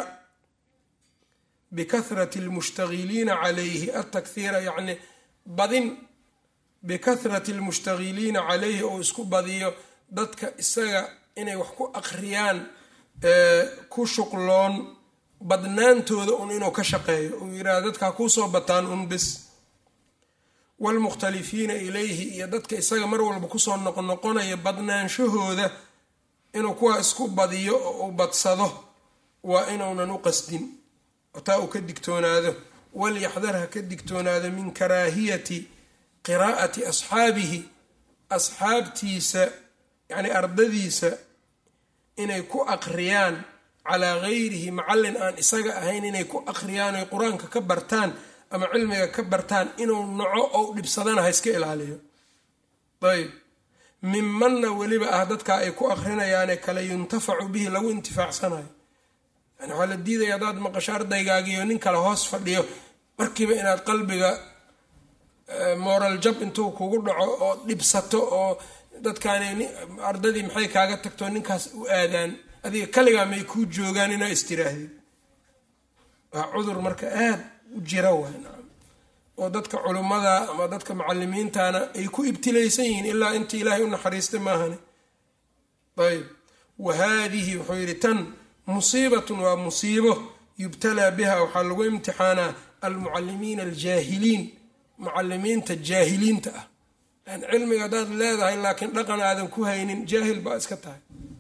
bikahrati almushtagiliina calayhi altakhiira yacni badin bikahrati almushtagiliina calayhi oo isku badiyo dadka isaga inay wax ku akhriyaan ku shuqloon badnaantooda un inuu ka shaqeeyo uu yidhaha dadkaa kuusoo bataan un bis waalmukhtalifiina ilayhi iyo dadka isaga mar walba kusoo noqnoqonaya badnaanshahooda inuu kuwaa isku badiyo oo uu badsado waa inuunan u qasdin taa uu ka digtoonaado walyaxdar ha ka digtoonaado min karaahiyati qiraa'ati asxaabihi asxaabtiisa yacni ardadiisa inay ku aqriyaan calaa gayrihi macallin aan isaga ahayn inay ku aqriyaan oy qur-aanka ka bartaan ama cilmiga ka bartaan inuu naco ou dhibsadana ha iska ilaaliyo ayb mimanna weliba ah dadka ay ku aqrinayaane kale yuntafacu bihi lagu intifaacsanayo yani waxaa la diidaya haddaad maqasho ardaygaagiyo nin kale hoos fadhiyo markiiba inaad qalbiga moral jab intuu kugu dhaco oo dhibsato oo dadkaani ardadii maxay kaaga tagto ninkaas u aadaan adiga kaligaa may kuu joogaan inaa istiraahdeed waa cudur marka aad u jira waay oo dadka culummada ama dadka macalimiintana ay ku ibtilaysan yihiin ilaa inta ilaahay u naxariistay maahane ayb wa haadihi wuxuu yidhi tan musiibatun waa musiibo yubtalaa biha waxaa lagu imtixaanaa almucalimiina aljaahiliin mucalimiinta jaahiliinta ah yani cilmiga haddaad leedahay laakiin dhaqan aadan ku haynin jaahil baa iska tahay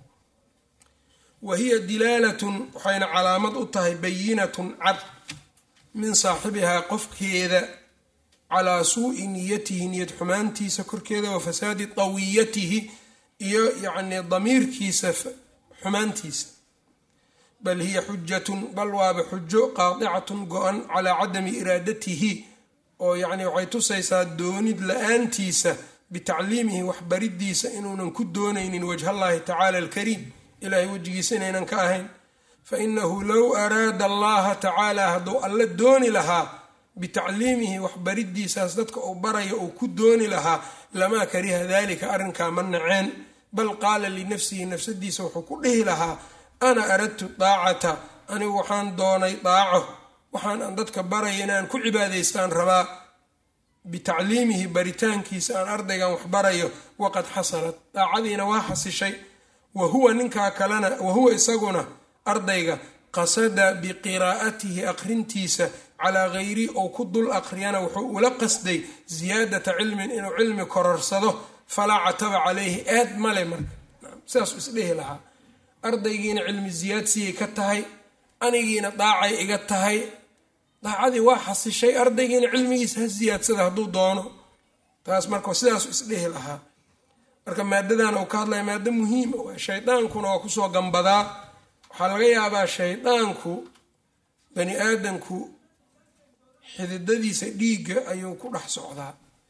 wa hiya dilaalatun waxayna calaamad u tahay bayinatun cad min saaxibihaa qofkeeda calaa suu'i niyatihi niyad xumaantiisa korkeeda wa fasaadi tawiyatihi iyo yacnii damiirkiisa xumaantiisa bal hiya xujatun bal waaba xujo qaadicatun go-an calaa cadami iraadatihi oo yacni waxay tusaysaa doonid la-aantiisa bitacliimihi waxbaridiisa inuunan ku doonaynin wajhallaahi tacaala alkariim ilaahay wejigiisa inaynan ka ahayn fa inahu low araada allaha tacaala hadduu alla dooni lahaa bitacliimihi waxbaridiisaas dadka uu baraya uu ku dooni lahaa lamaa kariha dalika arrinkaa ma naceen bal qaala linafsihi nafsadiisa wuxuu ku dhihi lahaa ana aradtu daacata anigu waxaan doonay daaco waxaan aan dadka baraya inaan ku cibaadaystaan rabaa bitacliimihi baritaankiisa aan ardaygan wax barayo waqad xasalat daacadiina waa xasishay wa huwa ninkaa kalena wa huwa isaguna ardayga qasada biqiraa'atihi aqrintiisa calaa gayri ou ku dul aqriyana wuxuu ula qasday siyaadata cilmin inuu cilmi kororsado falaa cataba calayhi eed male marka sidaasuu isdhehi lahaa ardaygiina cilmi siyaadsiiyay ka tahay anigiina daacay iga tahay daacadii waa xasishay ardaygiina cilmigiisa ha siyaadsada hadduu doono taas marka sidaasu isdhehi lahaa marka maadadan uu ka hadlaya maado muhiima waa shaydaankuna waa kusoo gambadaa waxaa laga yaabaa shaydaanku bani aadamku xididadiisa dhiigga ayuu ku dhex socdaa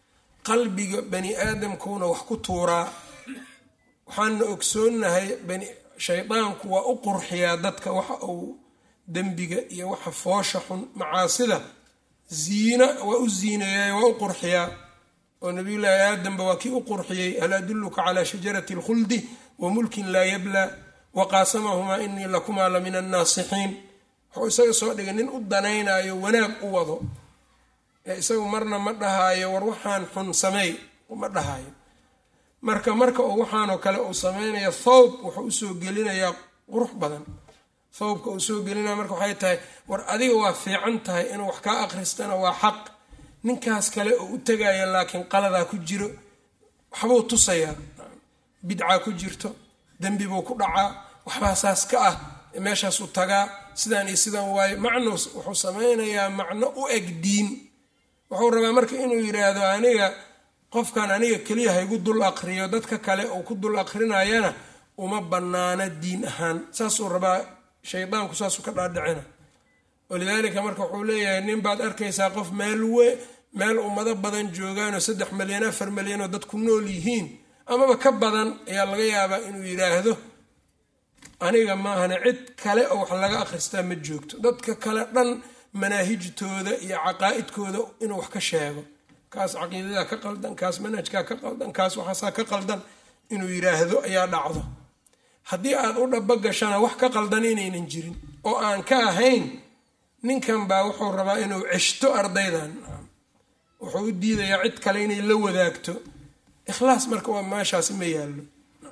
qalbiga bani aadamkuuna wax ku tuuraa waxaana ogsoonnahay shaydaanku waa u qurxiyaa dadka waxa uu dembiga iyo waxa foosha xun macaasida ziina waa u ziineeyay waa u qurxiyaa oo nabiyullaahi aadamba waa kii u qurxiyey hal adulluka calaa shajarati alkhuldi wa mulkin laa yablaa wa qaasamahumaa inii lakumaa la min annaasixiin wuxuu isaga soo dhigay nin u danaynayo wanaag u wado ee isagu marna ma dhahaayo war waxaan xun sameey ma dhahaayo marka marka uu waxaanoo kale uu samaynayo thawb wuxuu usoo gelinayaa qurux badan thawbka uu soo gelinaya marka waxay tahay war adiga waa fiican tahay inuu wax kaa akhristana waa xaq ninkaas kale oo u tegaya laakiin qaladaa ku jiro waxbuu tusayaa bidcaa ku jirto dembi buu ku dhacaa waxbaa saas ka ah meeshaasuu tagaa sidaan iyo sidaan waayo macno wuxuu samaynayaa macno u eg diin wuxuu rabaa marka inuu yidhaahdo aniga qofkan aniga keliya haygu dul aqriyo dadka kale uu ku dul aqrinayana uma bannaana diin ahaan saasuu rabaa shaydaanku saasuu ka dhaadhicina walidaalika marka wuxuu leeyahay nin baad arkaysaa qof meel we meel ummado badan joogaanoo saddex malyan afar malyan oo dad ku nool yihiin amaba ka badan ayaa laga yaabaa inuu yidhaahdo aniga maahane cid kale oo wax laga akhristaa ma joogto dadka kale dhan manaahijtooda iyo caqaa'idkooda inuu wax ka sheego kaas caqiidadaa ka qaldan kaas manhajkaa ka qaldan kaas waxaasaa ka qaldan inuu yidhaahdo ayaa dhacdo haddii aad u dhaba gashana wax ka qaldan inaynan jirin oo aan ka ahayn ninkan baa wuxuu rabaa inuu ceshto ardaydan wuxuu u diidayaa cid kale inay la wadaagto ikhlaas marka waa meeshaas ma yaallo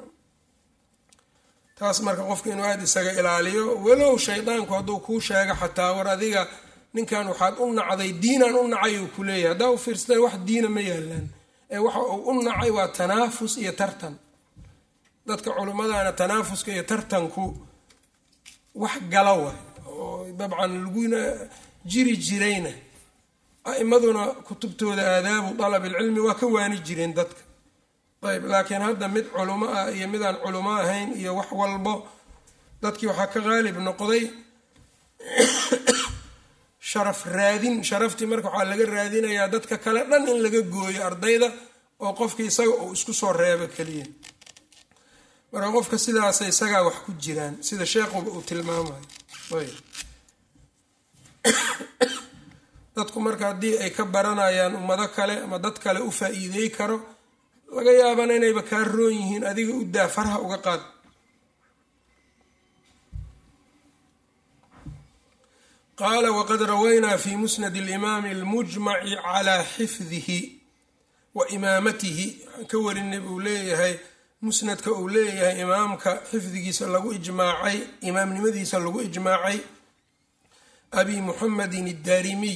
taas marka qofka inuu aada isaga ilaaliyo walow shaydaanku hadduu kuu sheego xataa war adiga ninkan waxaad u nacday diinaan u nacay uu ku leeyahay haddaa u fiirsata wax diina ma yaalaan ee waxa uu u nacay waa tanaafus iyo tartan dadka culimmadana tanaafuska iyo tartanku wax gala waay oo dabcan laguna jiri jirayna a-imaduna kutubtooda aadaabu dalab ilcilmi waa ka waani jireen dadka ayb laakiin hadda mid culimo ah iyo midaan culimo ahayn iyo wax walbo dadkii waxaa ka qaalib noqday sharaf raadin sharaftii marka waxaa laga raadinayaa dadka kale dhan in laga gooyo ardayda oo qofkii isaga uu isku soo reebo keliya marka qofka sidaasa isagaa wax ku jiraan sida sheekhuba uu tilmaamayo ayb dadku marka haddii ay ka baranayaan ummado kale ama dad kale u faa-iidey karo laga yaabana inayba kaa roon yihiin adiga u daa farha uga qaad qaala waqad rawaynaa fi musnad alimaami almujmaci calaa xifdihi wa imaamatihi waxaan ka warinay buu leeyahay musnadka uu leeyahay imaamka xifdigiisa lagu ijmaacay imaamnimadiisa lagu ijmaacay abi muxamedin addaarimiy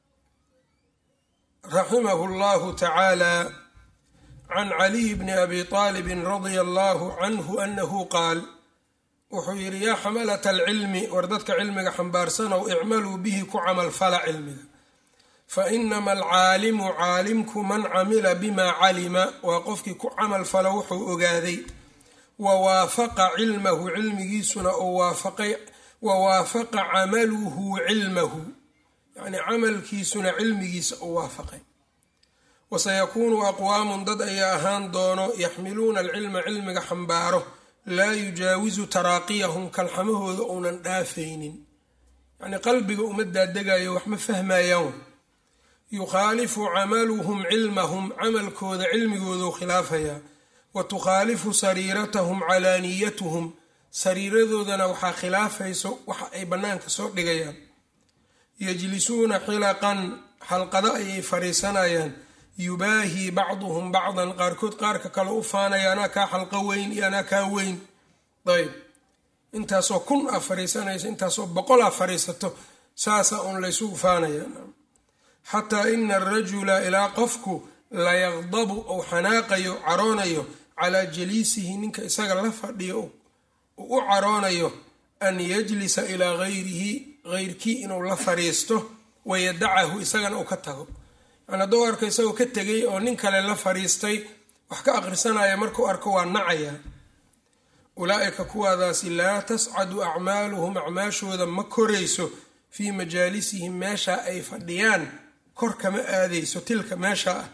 raximahu llahu tacaala can caliy bni abi aalibin radia allahu canhu anahu qaal wuxuu yidhi yaa xamalata alcilmi war dadka cilmiga xambaarsanow icmaluu bihi ku camalfala cilmiga fa inama alcaalimu caalimku man camila bimaa calima waa qofkii ku camalfalo wuxuu ogaaday wa waafaqa cilmahu cilmigiisuna oo waafaqay wa waafaqa camaluhu cilmahu yacnii camalkiisuna cilmigiisa u waafaqay wasayakuunu aqwaamun dad ayaa ahaan doono yaxmiluuna alcilma cilmiga xambaaro laa yujaawisu taraaqiyahum kalxamahooda uunan dhaafaynin yacnii qalbiga uma daadegayo wax ma fahmayaan yukhaalifu camaluhum cilmahum camalkooda cilmigooduu khilaafayaa wa tukhaalifu sariiratahum calaaniyatuhum sariiradoodana waxaa khilaafayso waxa ay bannaanka soo dhigayaan yajlisuuna xilaqan xalqado ayay fadhiisanayaan yubaahii bacduhum bacdan qaarkood qaarka kale u faanaya anaa kaa xalqo weyn iyo anaa kaa weyn ayb intaasoo kun a fariisanayso intaasoo boqol a fariisato saasa uun laysugu faanaya xataa ina arajula ilaa qofku layaqdabu ou xanaaqayo caroonayo calaa jaliisihi ninka isaga la fadhiyo uu u caroonayo an yajlisa ilaa gayrihi geyrkii inuu la fadhiisto wayadacahu isagana uu ka tago yani hadduu arko isagoo ka tegay oo nin kale la fadhiistay wax ka aqrisanaya markuu arko waa nacaya ulaa'ika kuwaadaasi laa tascadu acmaaluhum acmaashooda ma korayso fii majaalisihim meesha ay fadhiyaan kor kama aadayso tilka meesha ah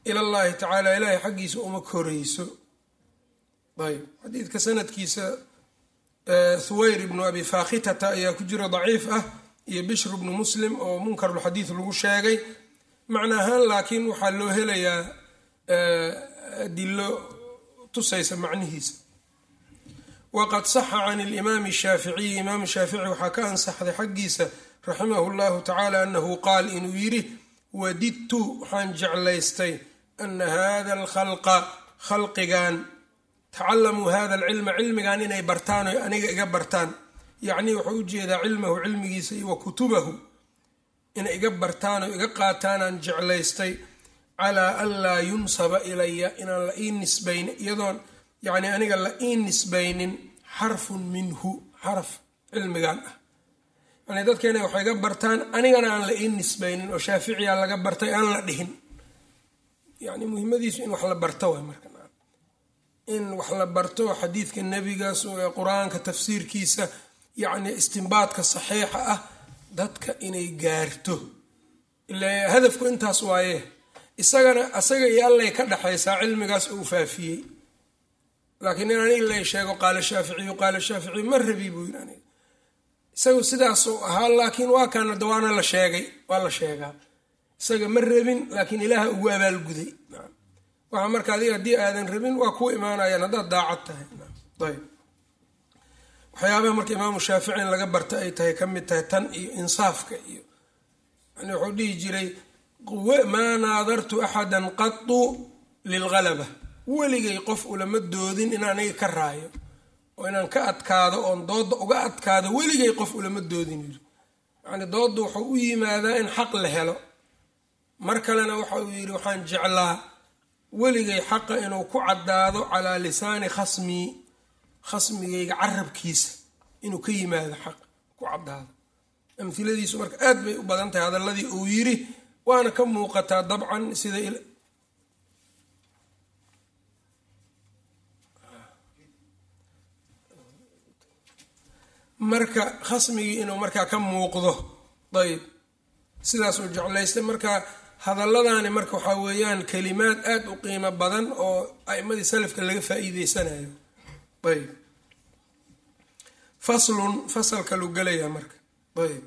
ila llahi tacaala ilaahay xaggiisa uma korayso ayb xadiidka sanadkiisa thuwayr ibnu abi fakhitata ayaa ku jira daciif ah iyo bishr bnu muslim oo munkarulxadiid lagu sheegay macna ahaan laakiin waxaa loo helayaa adilo tusaysa macnihiisa waqad saxa can limaami shaaficiyi imaam shaafici waxaa ka ansaxday xaggiisa raximahu llahu tacaala anahu qaal inuu yidhi wadidtu waxaan jeclaystay ana hada alkhalqa khalqigan tacalamuu hada alcilma cilmigan inay bartaan o aniga iga bartaan yacnii wuxuu ujeedaa cilmahu cilmigiisa iyo wa kutubahu inay iga bartaan oo iga qaataanaan jeclaystay calaa an laa yunsaba ilaya inaan la ii nisbaynin iyadoon yacni aniga la ii nisbaynin xarfun minhu xaraf cilmigan ah yani dadka inay wax iga bartaan anigana aan la ii nisbaynin oo shaaficiya laga bartay aan la dhihin yani muhimadiisu in wax la barto waay marka in wax la barto xadiidka nebigaas qur-aanka tafsiirkiisa yacni istimbaadka saxiixa ah dadka inay gaarto ila hadafku intaas waaye isagana asaga iyo allay ka dhexaysaa cilmigaas uu faafiyey laakiin in aniga lay sheego qaala shaaficiyu qaala shaaficiyu ma rabi buu yidhi aniga isagu sidaasuu ahaa laakiin waa kaana dawaana la sheegay waa la sheegaa isaga ma rabin laakiin ilaaha ugu abaalguday waxa marka adiga haddii aadan rabin waa kuu imaanayaan haddaad daacad tahay ayb waxyaabaha marka imaamu shaafici in laga barta ay tahay ka mid tahay tan iyo insaafka iyo yani wuxuu dhihi jiray maa naadartu axadan qatu lilgalaba weligay qof ulama doodin in aniga ka raayo oo inaan ka adkaado oon dooda uga adkaado weligay qof ulama doodin yiri yani doodda wuxuu u yimaadaa in xaq la helo mar kalena waxa uu yidhi waxaan jeclaa weligay xaqa inuu ku caddaado calaa lisaani khasmii khasmigayga carabkiisa inuu ka yimaado xaq ku caddaado amhiladiisu marka aad bay u badan tahay hadalladii uu yidhi waana ka muuqataa dabcan sida marka khasmigii inuu markaa ka muuqdo ayb sidaasuu jeclaystay marka hadalladani marka waxaa weeyaan kalimaad aad u qiimo badan oo a'imadii salafka laga faa-iideysanayo ayb faslun fasalka lu gelayaa marka ayb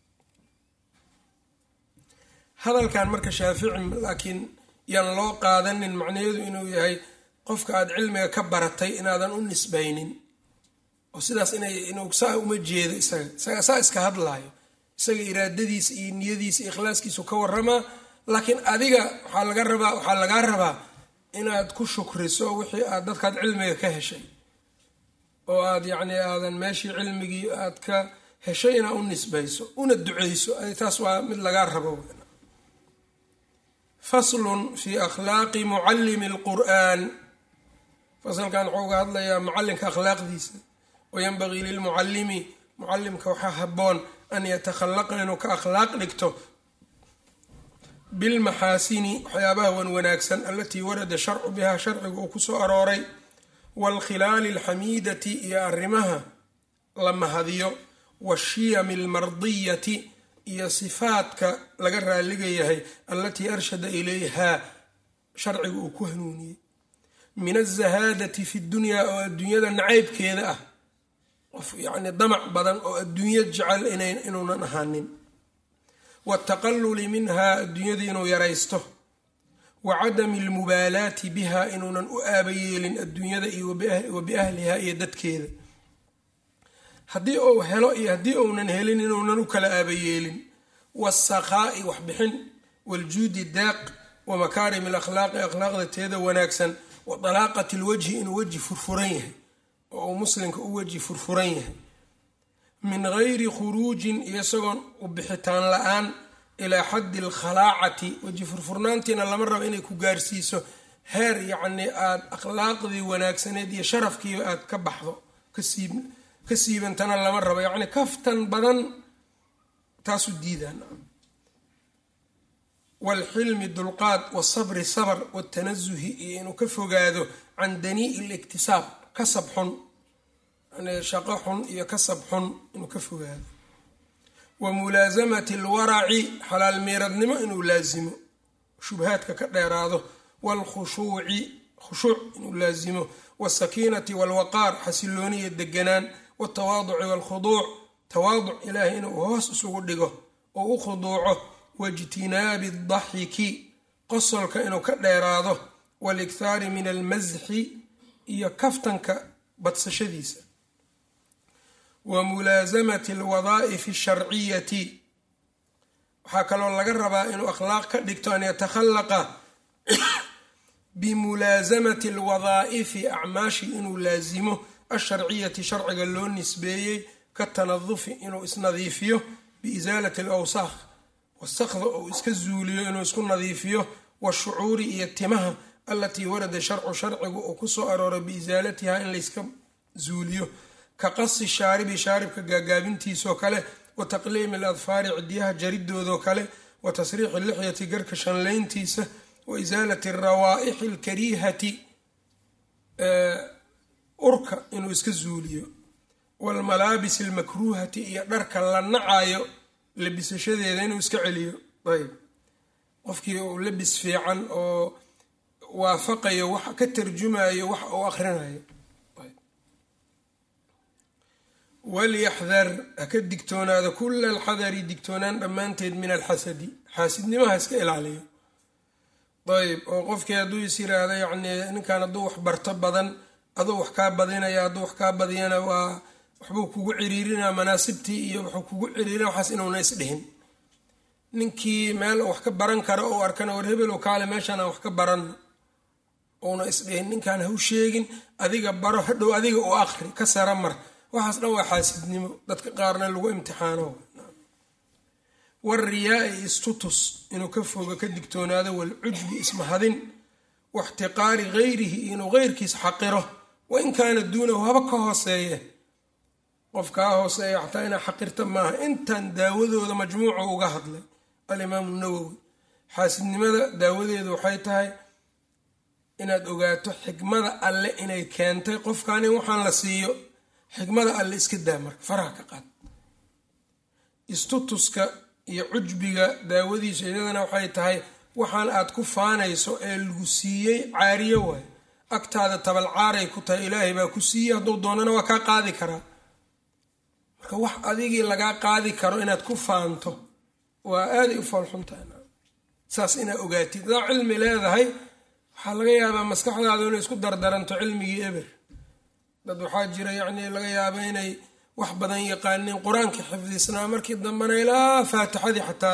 hadalkan marka shaafici laakiin yaan loo qaadanin macnaheedu inuu yahay qofka aad cilmiga ka baratay inaadan u nisbaynin oo sidaas inay inuu saa uma jeedo isaga isaga saa iska hadlaayo isaga iraadadiisa iyo niyadiisa iyo ikhlaaskiisu ka waramaa laakiin adiga waxaa laga rabaa waxaa lagaa rabaa inaad ku shukriso wixii aad dadkaad cilmiga ka heshay oo aad yacni aadan meeshii cilmigii aad ka heshay inaad u nisbayso una duceyso taas waa mid lagaa rabo faslun fi akhlaaqi mucallimi alqur'aan fasalkan wuxuu uga hadlayaa mucallinka akhlaaqdiisa wayanbagii lilmucallimi mucallimka waxaa haboon an yatakhallaqa inuu ka akhlaaq dhigto bilmaxaasini waxyaabaha wan wanaagsan alatii warada sharcu bihaa sharciga uu kusoo arooray waalkhilaali alxamiidati iyo arrimaha la mahadiyo waashiyami almardiyati iyo sifaadka laga raaliga yahay allatii arshada ilayhaa sharciga uu ku hanuuniyey min azahaadati fi dunyaa oo adduunyada nacaybkeeda ah qof yacni damac badan oo adduunya jecel inuunan ahaanin wataqalluli minhaa adduunyada inuu yaraysto wa cadami almubaalaati biha inuunan u aabayeelin adduunyada iyo wa biahliha iyo dadkeeda haddii uu helo iyo haddii uunan helin inuunan u kala aabayeelin waasakaa'i waxbixin waaljuudi daaq wa makaarim alakhlaaqi akhlaaqda teeda wanaagsan wa dalaaqati lwajhi inuu weji furfuran yahay oo uu muslimka u weji furfuran yahay min gayri khuruujin iyo isagoon u bixitaan la-aan ilaa xaddi alkhalaacati weji furfurnaantiina lama rabo inay ku gaarsiiso heer yacnii aada akhlaaqdii wanaagsaneed iyo sharafkiiba aada ka baxdo kasiib ka siibantana lama rabo yacni kaftan badan taasu diidaan waalxilmi dulqaad wasabri sabr watanasuhi iyo inuu ka fogaado can danii'i liktisaab kasab xun yani shaqo xun iyo kasab xun inuu ka fogaado wa mulaasamati alwaraci xalaal miiradnimo inuu laasimo shubhaadka ka dheeraado waalkhushuuci khushuuc inuu laasimo wasakiinati waalwaqaar xasilooniya deganaan waltawaaduci waalkhuduuc tawaaduc ilaahay inuu hoos isugu dhigo oo u khuduuco waijtinaabi daxiki qosolka inuu ka dheeraado walikhaari min almasxi iyo kaftanka badsashadiisa wa mulaasamati alwadaa'ifi asharciyati waxaa kaloo laga rabaa inuu akhlaaq ka dhigto an yatakhallaqa bimulaasamati alwadaa'ifi acmaashi inuu laasimo alsharciyati sharciga loo nisbeeyey ka tanadufi inuu isnadiifiyo biisaalati alawsaakh wasakda uu iska zuuliyo inuu isku nadiifiyo washucuuri iyo timaha alatii warada sharcu sharcigu uu kusoo arooray biisaalatiha in layska zuuliyo ka qasi shaaribi shaaribka gaagaabintiisoo kale wa taqliimi aladfaari cidiyaha jaridoodoo kale wa tasriixi lixyati garka shanlayntiisa wa isaalati arawaa'ixi alkariihati urka inuu iska zuuliyo waalmalaabis almakruuhati iyo dharka la nacayo labisashadeeda inuu iska celiyo ayb qofkii uu labis fiican oo waafaqayo wax ka tarjumayo wax uu akhrinayo walyaxdar ha ka digtoonaado kula alxadari digtoonaan dhammaanteed min alxasadi xaasidnimaha iska ilaaliyo ayb oo qofkii hadduu is yiraahdo yacnii ninkan hadduu wax barto badan aduu wax kaa badinaya hadduu wax kaa badiyana waa waxbuu kugu ciriirinaa manaasibtii iyo wuxuu kugu ciriirina waxaas inuuna isdhihin ninkii meel wax ka baran karo ou arkana war hebel kaale meeshaan aan wax ka baran uuna isdhihin ninkaan haw sheegin adiga baro hadhow adiga u akri ka sara mar waxaas dhan waa xaasidnimo dadka qaarna lagu imtixaano wariyaa-i istutus inuu ka fogo ka digtoonaado walcujbi ismahadin waxtiqaari gayrihi inuu geyrkiis xaqiro wain kaana duunahu haba ka hooseeye qof kaa hooseeya xataa inaa xaqirta maaha intan daawadooda majmuuca uga hadlay alimaamu nawowi xaasidnimada daawadeedu waxay tahay inaad ogaato xikmada alle inay keentay qofkan in waxaan la siiyo xikmada alle iska daa marka faraha ka qaad istutuska iyo cujbiga daawadiisu iyadana waxay tahay waxaan aad ku faanayso ee lagu siiyey caariyo waay agtaada tabalcaaray ku tahay ilaahay baa ku siiyey hadduu doonana waa kaa qaadi karaa marka wax adigii lagaa qaadi karo inaad ku faanto waa aaday u foolxuntahay saas inaad ogaatid hadaa cilmi leedahay waxaa laga yaabaa maskaxdaadu inay isku dardaranto cilmigii eber dad waxaa jira yacnii laga yaaba inay wax badan yaqaaniin qur-aanka xifdisnaa markii dambena ilaa faatixadii xataa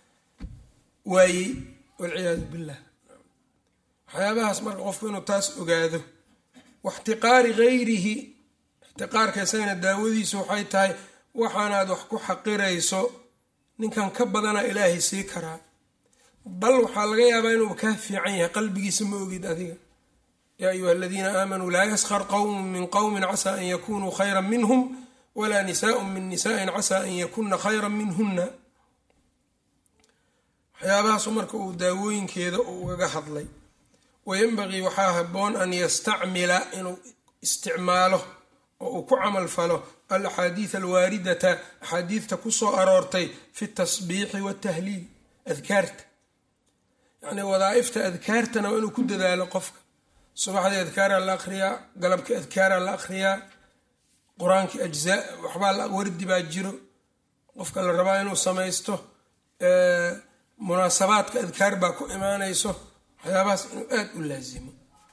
waayey walciyaadu billah waxyaabahaas marka qofku inuu taas ogaado waxtiqaari gayrihi ixtiqaarka isagana daawadiisu waxay tahay waxaanaad wax ku xaqirayso ninkan ka badana ilaahay sii karaa bal waxaa laga yaabaa inuu kaa fiican yahay qalbigiisa ma ogid adiga yaa ayuha aladiina aamanuu laa yaskhar qowmun min qowmin casaa an yakunuu khayra minhum walaa nisaaءun min nisaaءin casaa an yakuna khayra minhuna waxyaabahaasu marka uu daawooyinkeeda ugaga hadlay wayanbagii waxaa haboon an yastacmila inuu isticmaalo oo uu ku camal falo alaxaadiid alwaaridata axaadiidta kusoo aroortay fi tasbiixi watahliil adkaarta yacni wadaaifta adkaartana waa inuu ku dadaalo qofka subaxdii adkaaraa la akhriyaa galabkii adkaaraa la akhriyaa qur-aankii ajzaa waxbaa wardi baa jiro qofka la rabaa inuu samaysto munaasabaadka adkaar baa ku imaanayso waxyaabahaas inuu aada u laasimo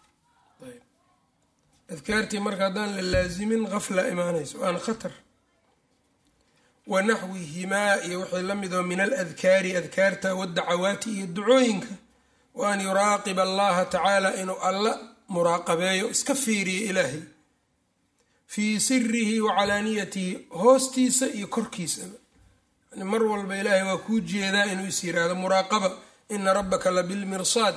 adkaartii marka haddaan la laasimin qafla imaanayso waana khatar wa naxwihimaa iyo wixii la midoo min aladkaari adkaarta wadacawaati iyo ducooyinka wa an yuraaqiba allaha tacaala inuu alla muraaqabeeyo iska fiiriyo ilaahay fii sirihi wa calaaniyatihi hoostiisa iyo korkiisaba yani mar walba ilaahay waa kuu jeedaa inuu is yiraahdo muraaqaba ina rabbaka la bilmirsaad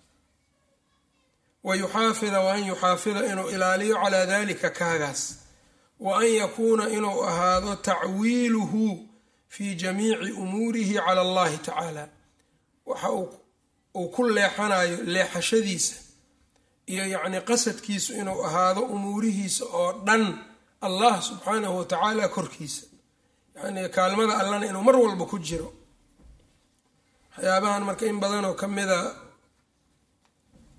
wayuxaafida wa an yuxaafida inuu ilaaliyo calaa dalika kaagaas wa an yakuuna inuu ahaado tacwiiluhu fii jamiici umuurihi cala allahi tacaala waxa uu ku leexanayo leexashadiisa iyo yacni qasadkiisu inuu ahaado umuurihiisa oo dhan allah subxaanahu watacaala korkiisa yacni kaalmada allana inuu mar walba ku jiro waxyaabahan marka in badanoo ka mida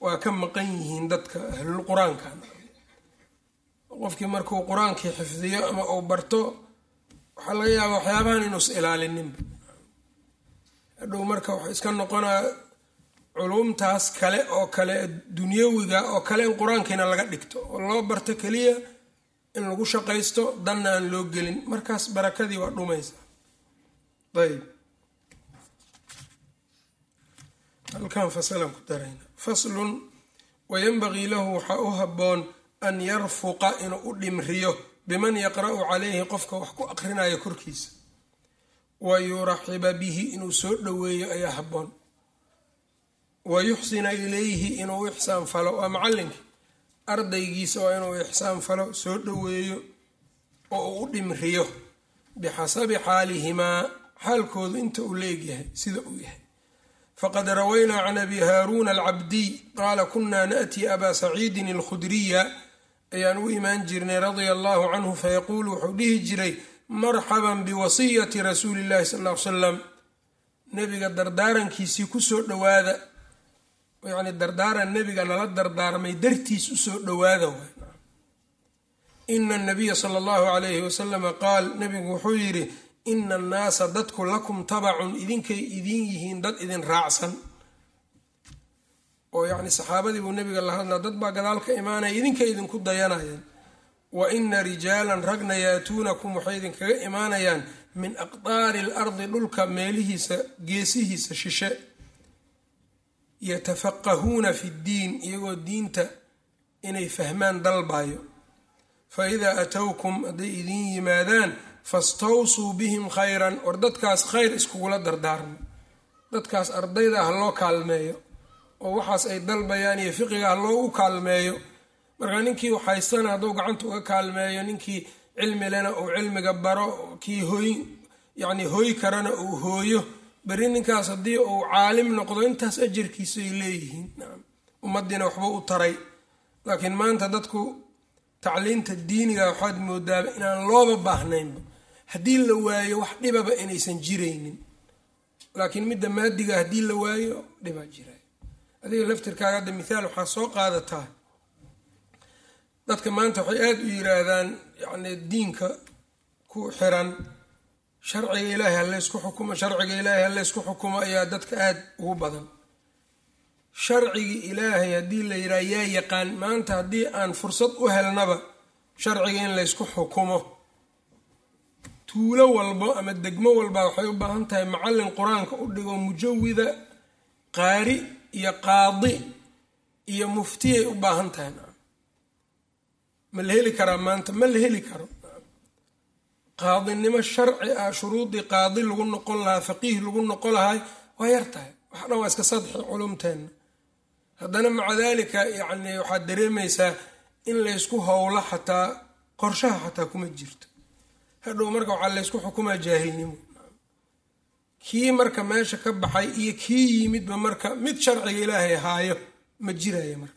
waa ka maqan yihiin dadka ahlul qur-aanka qofkii markuu qur-aankii xifdiyo ama uu barto waxaa laga yaaba waxyaabahan inuus ilaalininba hadhow marka waxa iska noqonaa culumtaas kale oo kale dunyawiga oo kale in qur-aankiina laga dhigto oo loo barto keliya in lagu shaqaysto danna aan loo gelin markaas barakadii waa dhumaysa ayb halkan fasalan ku darayna faslun wayanbagii lahu waxaa u habboon an yarfuqa inuu u dhimriyo biman yaqra'u calayhi qofka wax ku aqrinayo korkiisa wa yuraxiba bihi inuu soo dhoweeyo ayaa habboon wa yuxsina ilayhi inuu u ixsaan falo waa macallinkii ardaygiisa waa inuu ixsaan falo soo dhoweeyo oo uu u dhimriyo bixasabi xaalihimaa xaalkoodu inta uu leegyahay sida uu yahay fqad rawaynaa can abi haaruuna alcabdiy qaala kunaa naأtii abaa saciidin alkhudriya ayaan u imaan jirnay radia allahu canhu fayaquulu wuxuu dhihi jiray marxaban biwasiyati rasuuli illahi sal l salam nebiga dardaarankiisii kusoo dhowaada yani dardaaran nebiga nala dardaarmay dartiis usoo dhowaada ina anabiya sala allahu alayhi wasalama qaal nebigu wuxuu yidhi ina annaasa dadku lakum tabacun idinkay idin yihiin dad idin raacsan oo yacni saxaabadii buu nebiga la hadlaa dad baa gadaal ka imaanaya idinkay idinku dayanayaan wa ina rijaalan ragna yaatuunakum waxay idinkaga imaanayaan min aqdaari alardi dhulka meelihiisa geesihiisa shishe yatafaqahuuna fi ddiin iyagoo diinta inay fahmaan dalbayo fa idaa atowkum hadday idin yimaadaan fastawsuu bihim khayran war dadkaas khayr iskugula dardaarmo dadkaas ardayda ha loo kaalmeeyo oo waxaas ay dalbayaan iyo fiqiga ha loogu kaalmeeyo marka ninkii waxhaystana hadduu gacanta uga kaalmeeyo ninkii cilmi lena uu cilmiga baro kii hooy yacni hooy karana uu hooyo beri ninkaas haddii uu caalim noqdo intaas ajarkiisay leeyihiin ummaddiina waxba u taray laakiin maanta dadku tacliinta diiniga waxaad moodaaba inaan looba baahnaynba haddii la waayo wax dhibaba inaysan jiraynin laakiin midda maadiga haddii la waayo dhibaa jira adiga laftirkaaga hadda mithaal waxaa soo qaadataa dadka maanta waxay aada u yiraahdaan yacni diinka ku xiran sharciga ilaahay halaysku xukumo sharciga ilaahay halaysku xukumo ayaa dadka aada ugu badan sharcigii ilaahay haddii la yidhaha yaa yaqaan maanta haddii aan fursad u helnaba sharciga in laysku xukumo tuulo walbo ama degmo walba waxay u baahan tahay macallin qur-aanka u dhigo mujawida qaari iyo qaadi iyo muftiyay u baahan tahay ma la heli karaa maanta ma la heli karo qaadinimo sharci ah shuruudii qaadi lagu noqon lahaa faqiih lagu noqon lahay waa yar tahay wax dhan waa iska sadxi culumteenna haddana maca daalika yacni waxaad dareemaysaa in laysku howlo xataa qorshaha xataa kuma jirto hadhow marka waxaa laysku xukumaa jaahilnimo kii marka meesha ka baxay iyo kii yimidba marka mid sharciga ilaahay haayo ma jiraya marka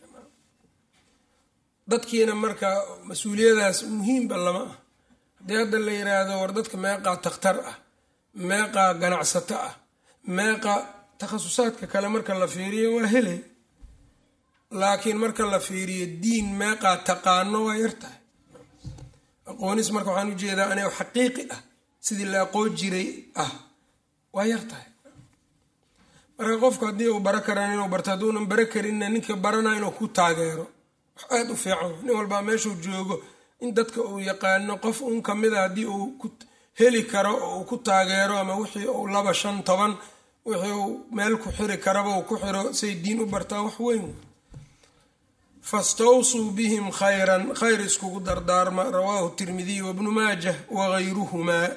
dadkiina marka mas-uuliyadaas muhiimba lama ah haddii hadda la yiraahdo war dadka meeqaa takhtar ah meeqaa ganacsato ah meeqa takhasusaadka kale marka la fiiriyo waa helay laakiin marka la fiiriyo diin meeqaa taqaano waa yar tahay aqoonis marka waxaan ujeedaa aniga xaqiiqi ah sidii la aqoon jiray ah waa yar tahay marka qofku haddii uu baro karaan inuu barto hadduunan baro karinna ninka barana inuu ku taageero wax aada u fiican nin walbaa meeshuu joogo in dadka uu yaqaano qof un kamida haddii uu ku heli karo oo uu ku taageero ama wixii uu laba shan toban wixii uu meel ku xiri karaba uu ku xiro say diin u bartaa wax weyn fastawsuu bihim khayran khayr iskugu dardaarma rawaahu tirmidiy wabnu maajah wagayruhumaa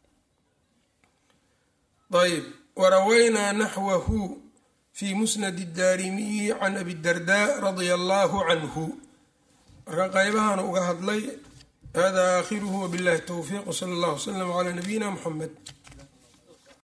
ayb warawaynaa naxwahu fi musnadi daarimiyi can abi darda radia allahu canhu marka qaybahan uga hadlay hada aakhiruhu wabillahi towfiiq wsala allah wslam calaa nabiyina muxamed